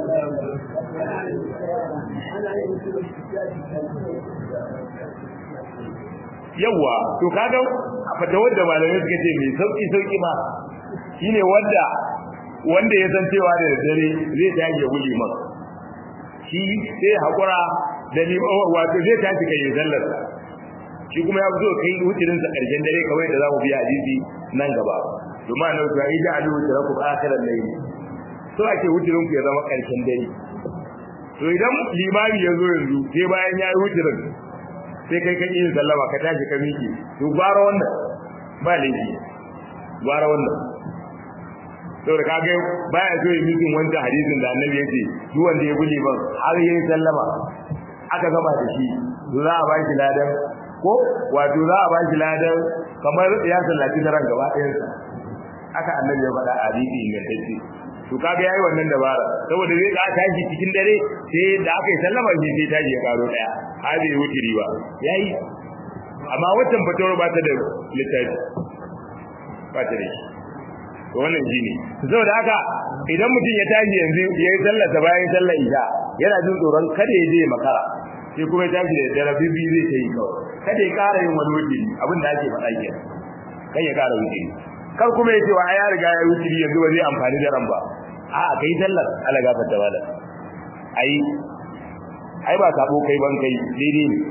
yawa to kaga fata wanda malamai suka ce mai sauki sauki ma shine wanda wanda ya san cewa da dare zai tashi wuli man shi sai hakura da ni wato zai tashi kai sallar shi kuma ya zo kai hutirin sa karshen dare kawai da zamu biya hadisi nan gaba kuma nan to ai da alu tarakum akhiran layl so ake hutirin ku ya zama karshen dare to idan limami ya zo yanzu sai bayan ya yi hutirin sai kai kan yin sallama ka tashi ka miki to gwara wannan ba laifi gwara wannan to da kage baya so yi mikin wanda hadisin da annabi ya ce duk wanda ya guli ban har yayi sallama aka gama da shi za a baki ladan ko wato za a baki ladan kamar ya sallaci daren gaba ɗayan sa aka annabi ya faɗa a hadisi ingantacce to kaga yayi wannan dabara saboda zai ka tashi cikin dare sai da aka yi sallama shi sai tashi ya karo daya har bai wuce riba yayi amma watan fatawar ba ta da littafi ba ta da shi to wannan shine saboda haka idan mutum ya tashi yanzu ya yi sallar ta bayan sallar isha yana jin tsoron kada ya je makara sai kuma ya tashi da dare bibi zai ta yi kawai kada ya ƙara yin wani wuce abin da ake faɗa kenan kai ya ƙara wuce kar kuma ya ce wa ya riga ya wuce yanzu ba zai amfani da ran ba a kai sallar ala gafarta wala ai ai ba sabo kai ban kai daidai ne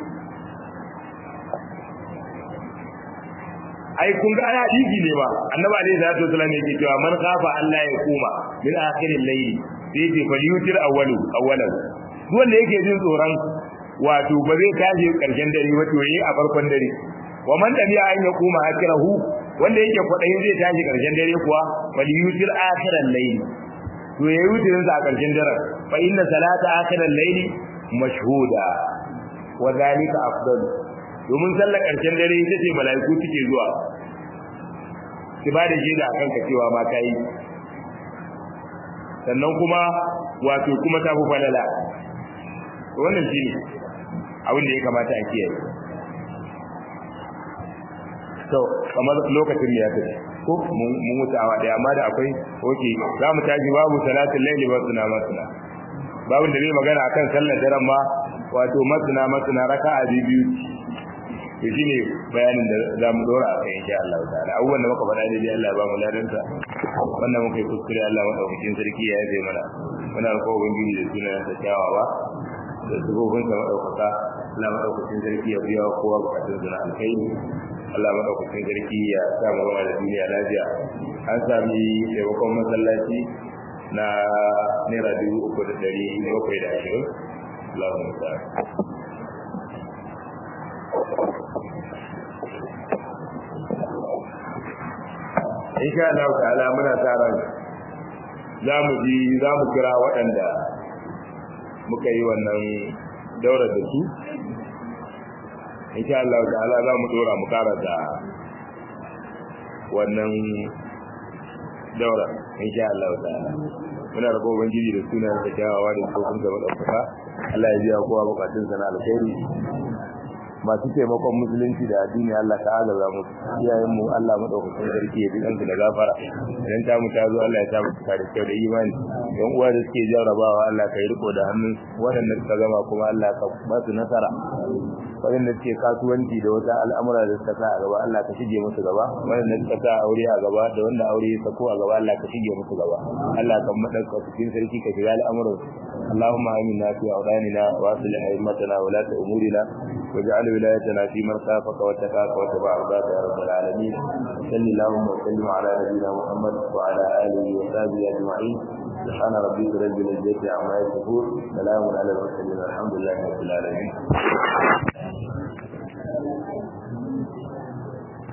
ai kun ga ana hadisi ne ba annabi alaihi salatu wasallam yake cewa man khafa Allah ya kuma min akhiril layl sai ce fal yutir awwalu awwalan wanda yake jin tsoron wato ba zai tashi karshen dare ba to yi a farkon dare wa man tabi'a an ya kuma akhirahu wanda yake kwadayin zai tashi karshen dare kuwa fal yutir akhiral layl to yayi wutirin sa a karshen dare fa inna salata akhiral layl mashhuda wa dhalika afdalu domin sallar ƙarshen dare ita ce mala'iku suke zuwa ki ba da shaida akan ka cewa ma kai sannan kuma wato kuma ta fi falala wannan shine abin da ya kamata a kiyaye to kamar lokacin ya tafi ko mun mutu awa daya amma da akwai oke za mu tashi babu salatul laili wa suna masuna babu da zai magana akan sallar daren ma wato masuna masuna raka'a biyu to shine bayanin da za mu dora a kai insha Allah ta'ala abubuwan da muka faɗa daidai Allah ya ba mu ladansa wannan muka yi kuskure Allah madaukakin sarki ya yabe mana muna roƙon ubangiji da sunan sa kyawawa da shugaban sa madaukaka Allah madaukakin sarki ya biya kowa bukatun sa na alkhairi Allah madaukakin sarki ya sa mu zama da duniya lafiya an sami taimakon masallaci na naira dubu uku da ɗari bakwai da ashirin Allahumma salli insha Allah ta'ala muna tsara za mu ji za mu kira waɗanda muka yi wannan daura da su insha Allah ta'ala za mu dora mu kara da wannan daura insha Allah ta'ala muna da kowa ubangiji da sunan da kyawawa da tsofin da madaukaka Allah ya biya kowa bukatun sana alkhairi masu taimakon musulunci da addini Allah ta agaza mu iyayen mu Allah madaukakin sarki ya bi kansu da gafara idan ta mu ta zo Allah ya sa mu da kyau da imani dan uwa da suke jarrabawa Allah ka yi riko da hannun waɗanda suka gama kuma Allah ka ba su nasara waɗanda suke kasuwanci da wata al'amura da suka sa a gaba Allah ka shige musu gaba waɗanda suka sa aure a gaba da wanda aure ya sako a gaba Allah ka shige musu gaba Allah ka madauka cikin sarki ka shiga al'amuran اللهم آمنا في أوطاننا وأصلح أئمتنا ولاة أمورنا واجعل ولايتنا في من خافك واتقاك واتبع رضاك يا رب العالمين صل اللهم وسلم على نبينا محمد وعلى اله وصحبه اجمعين سبحان ربك رب العزه عما يصفون سلام على المرسلين الحمد لله رب العالمين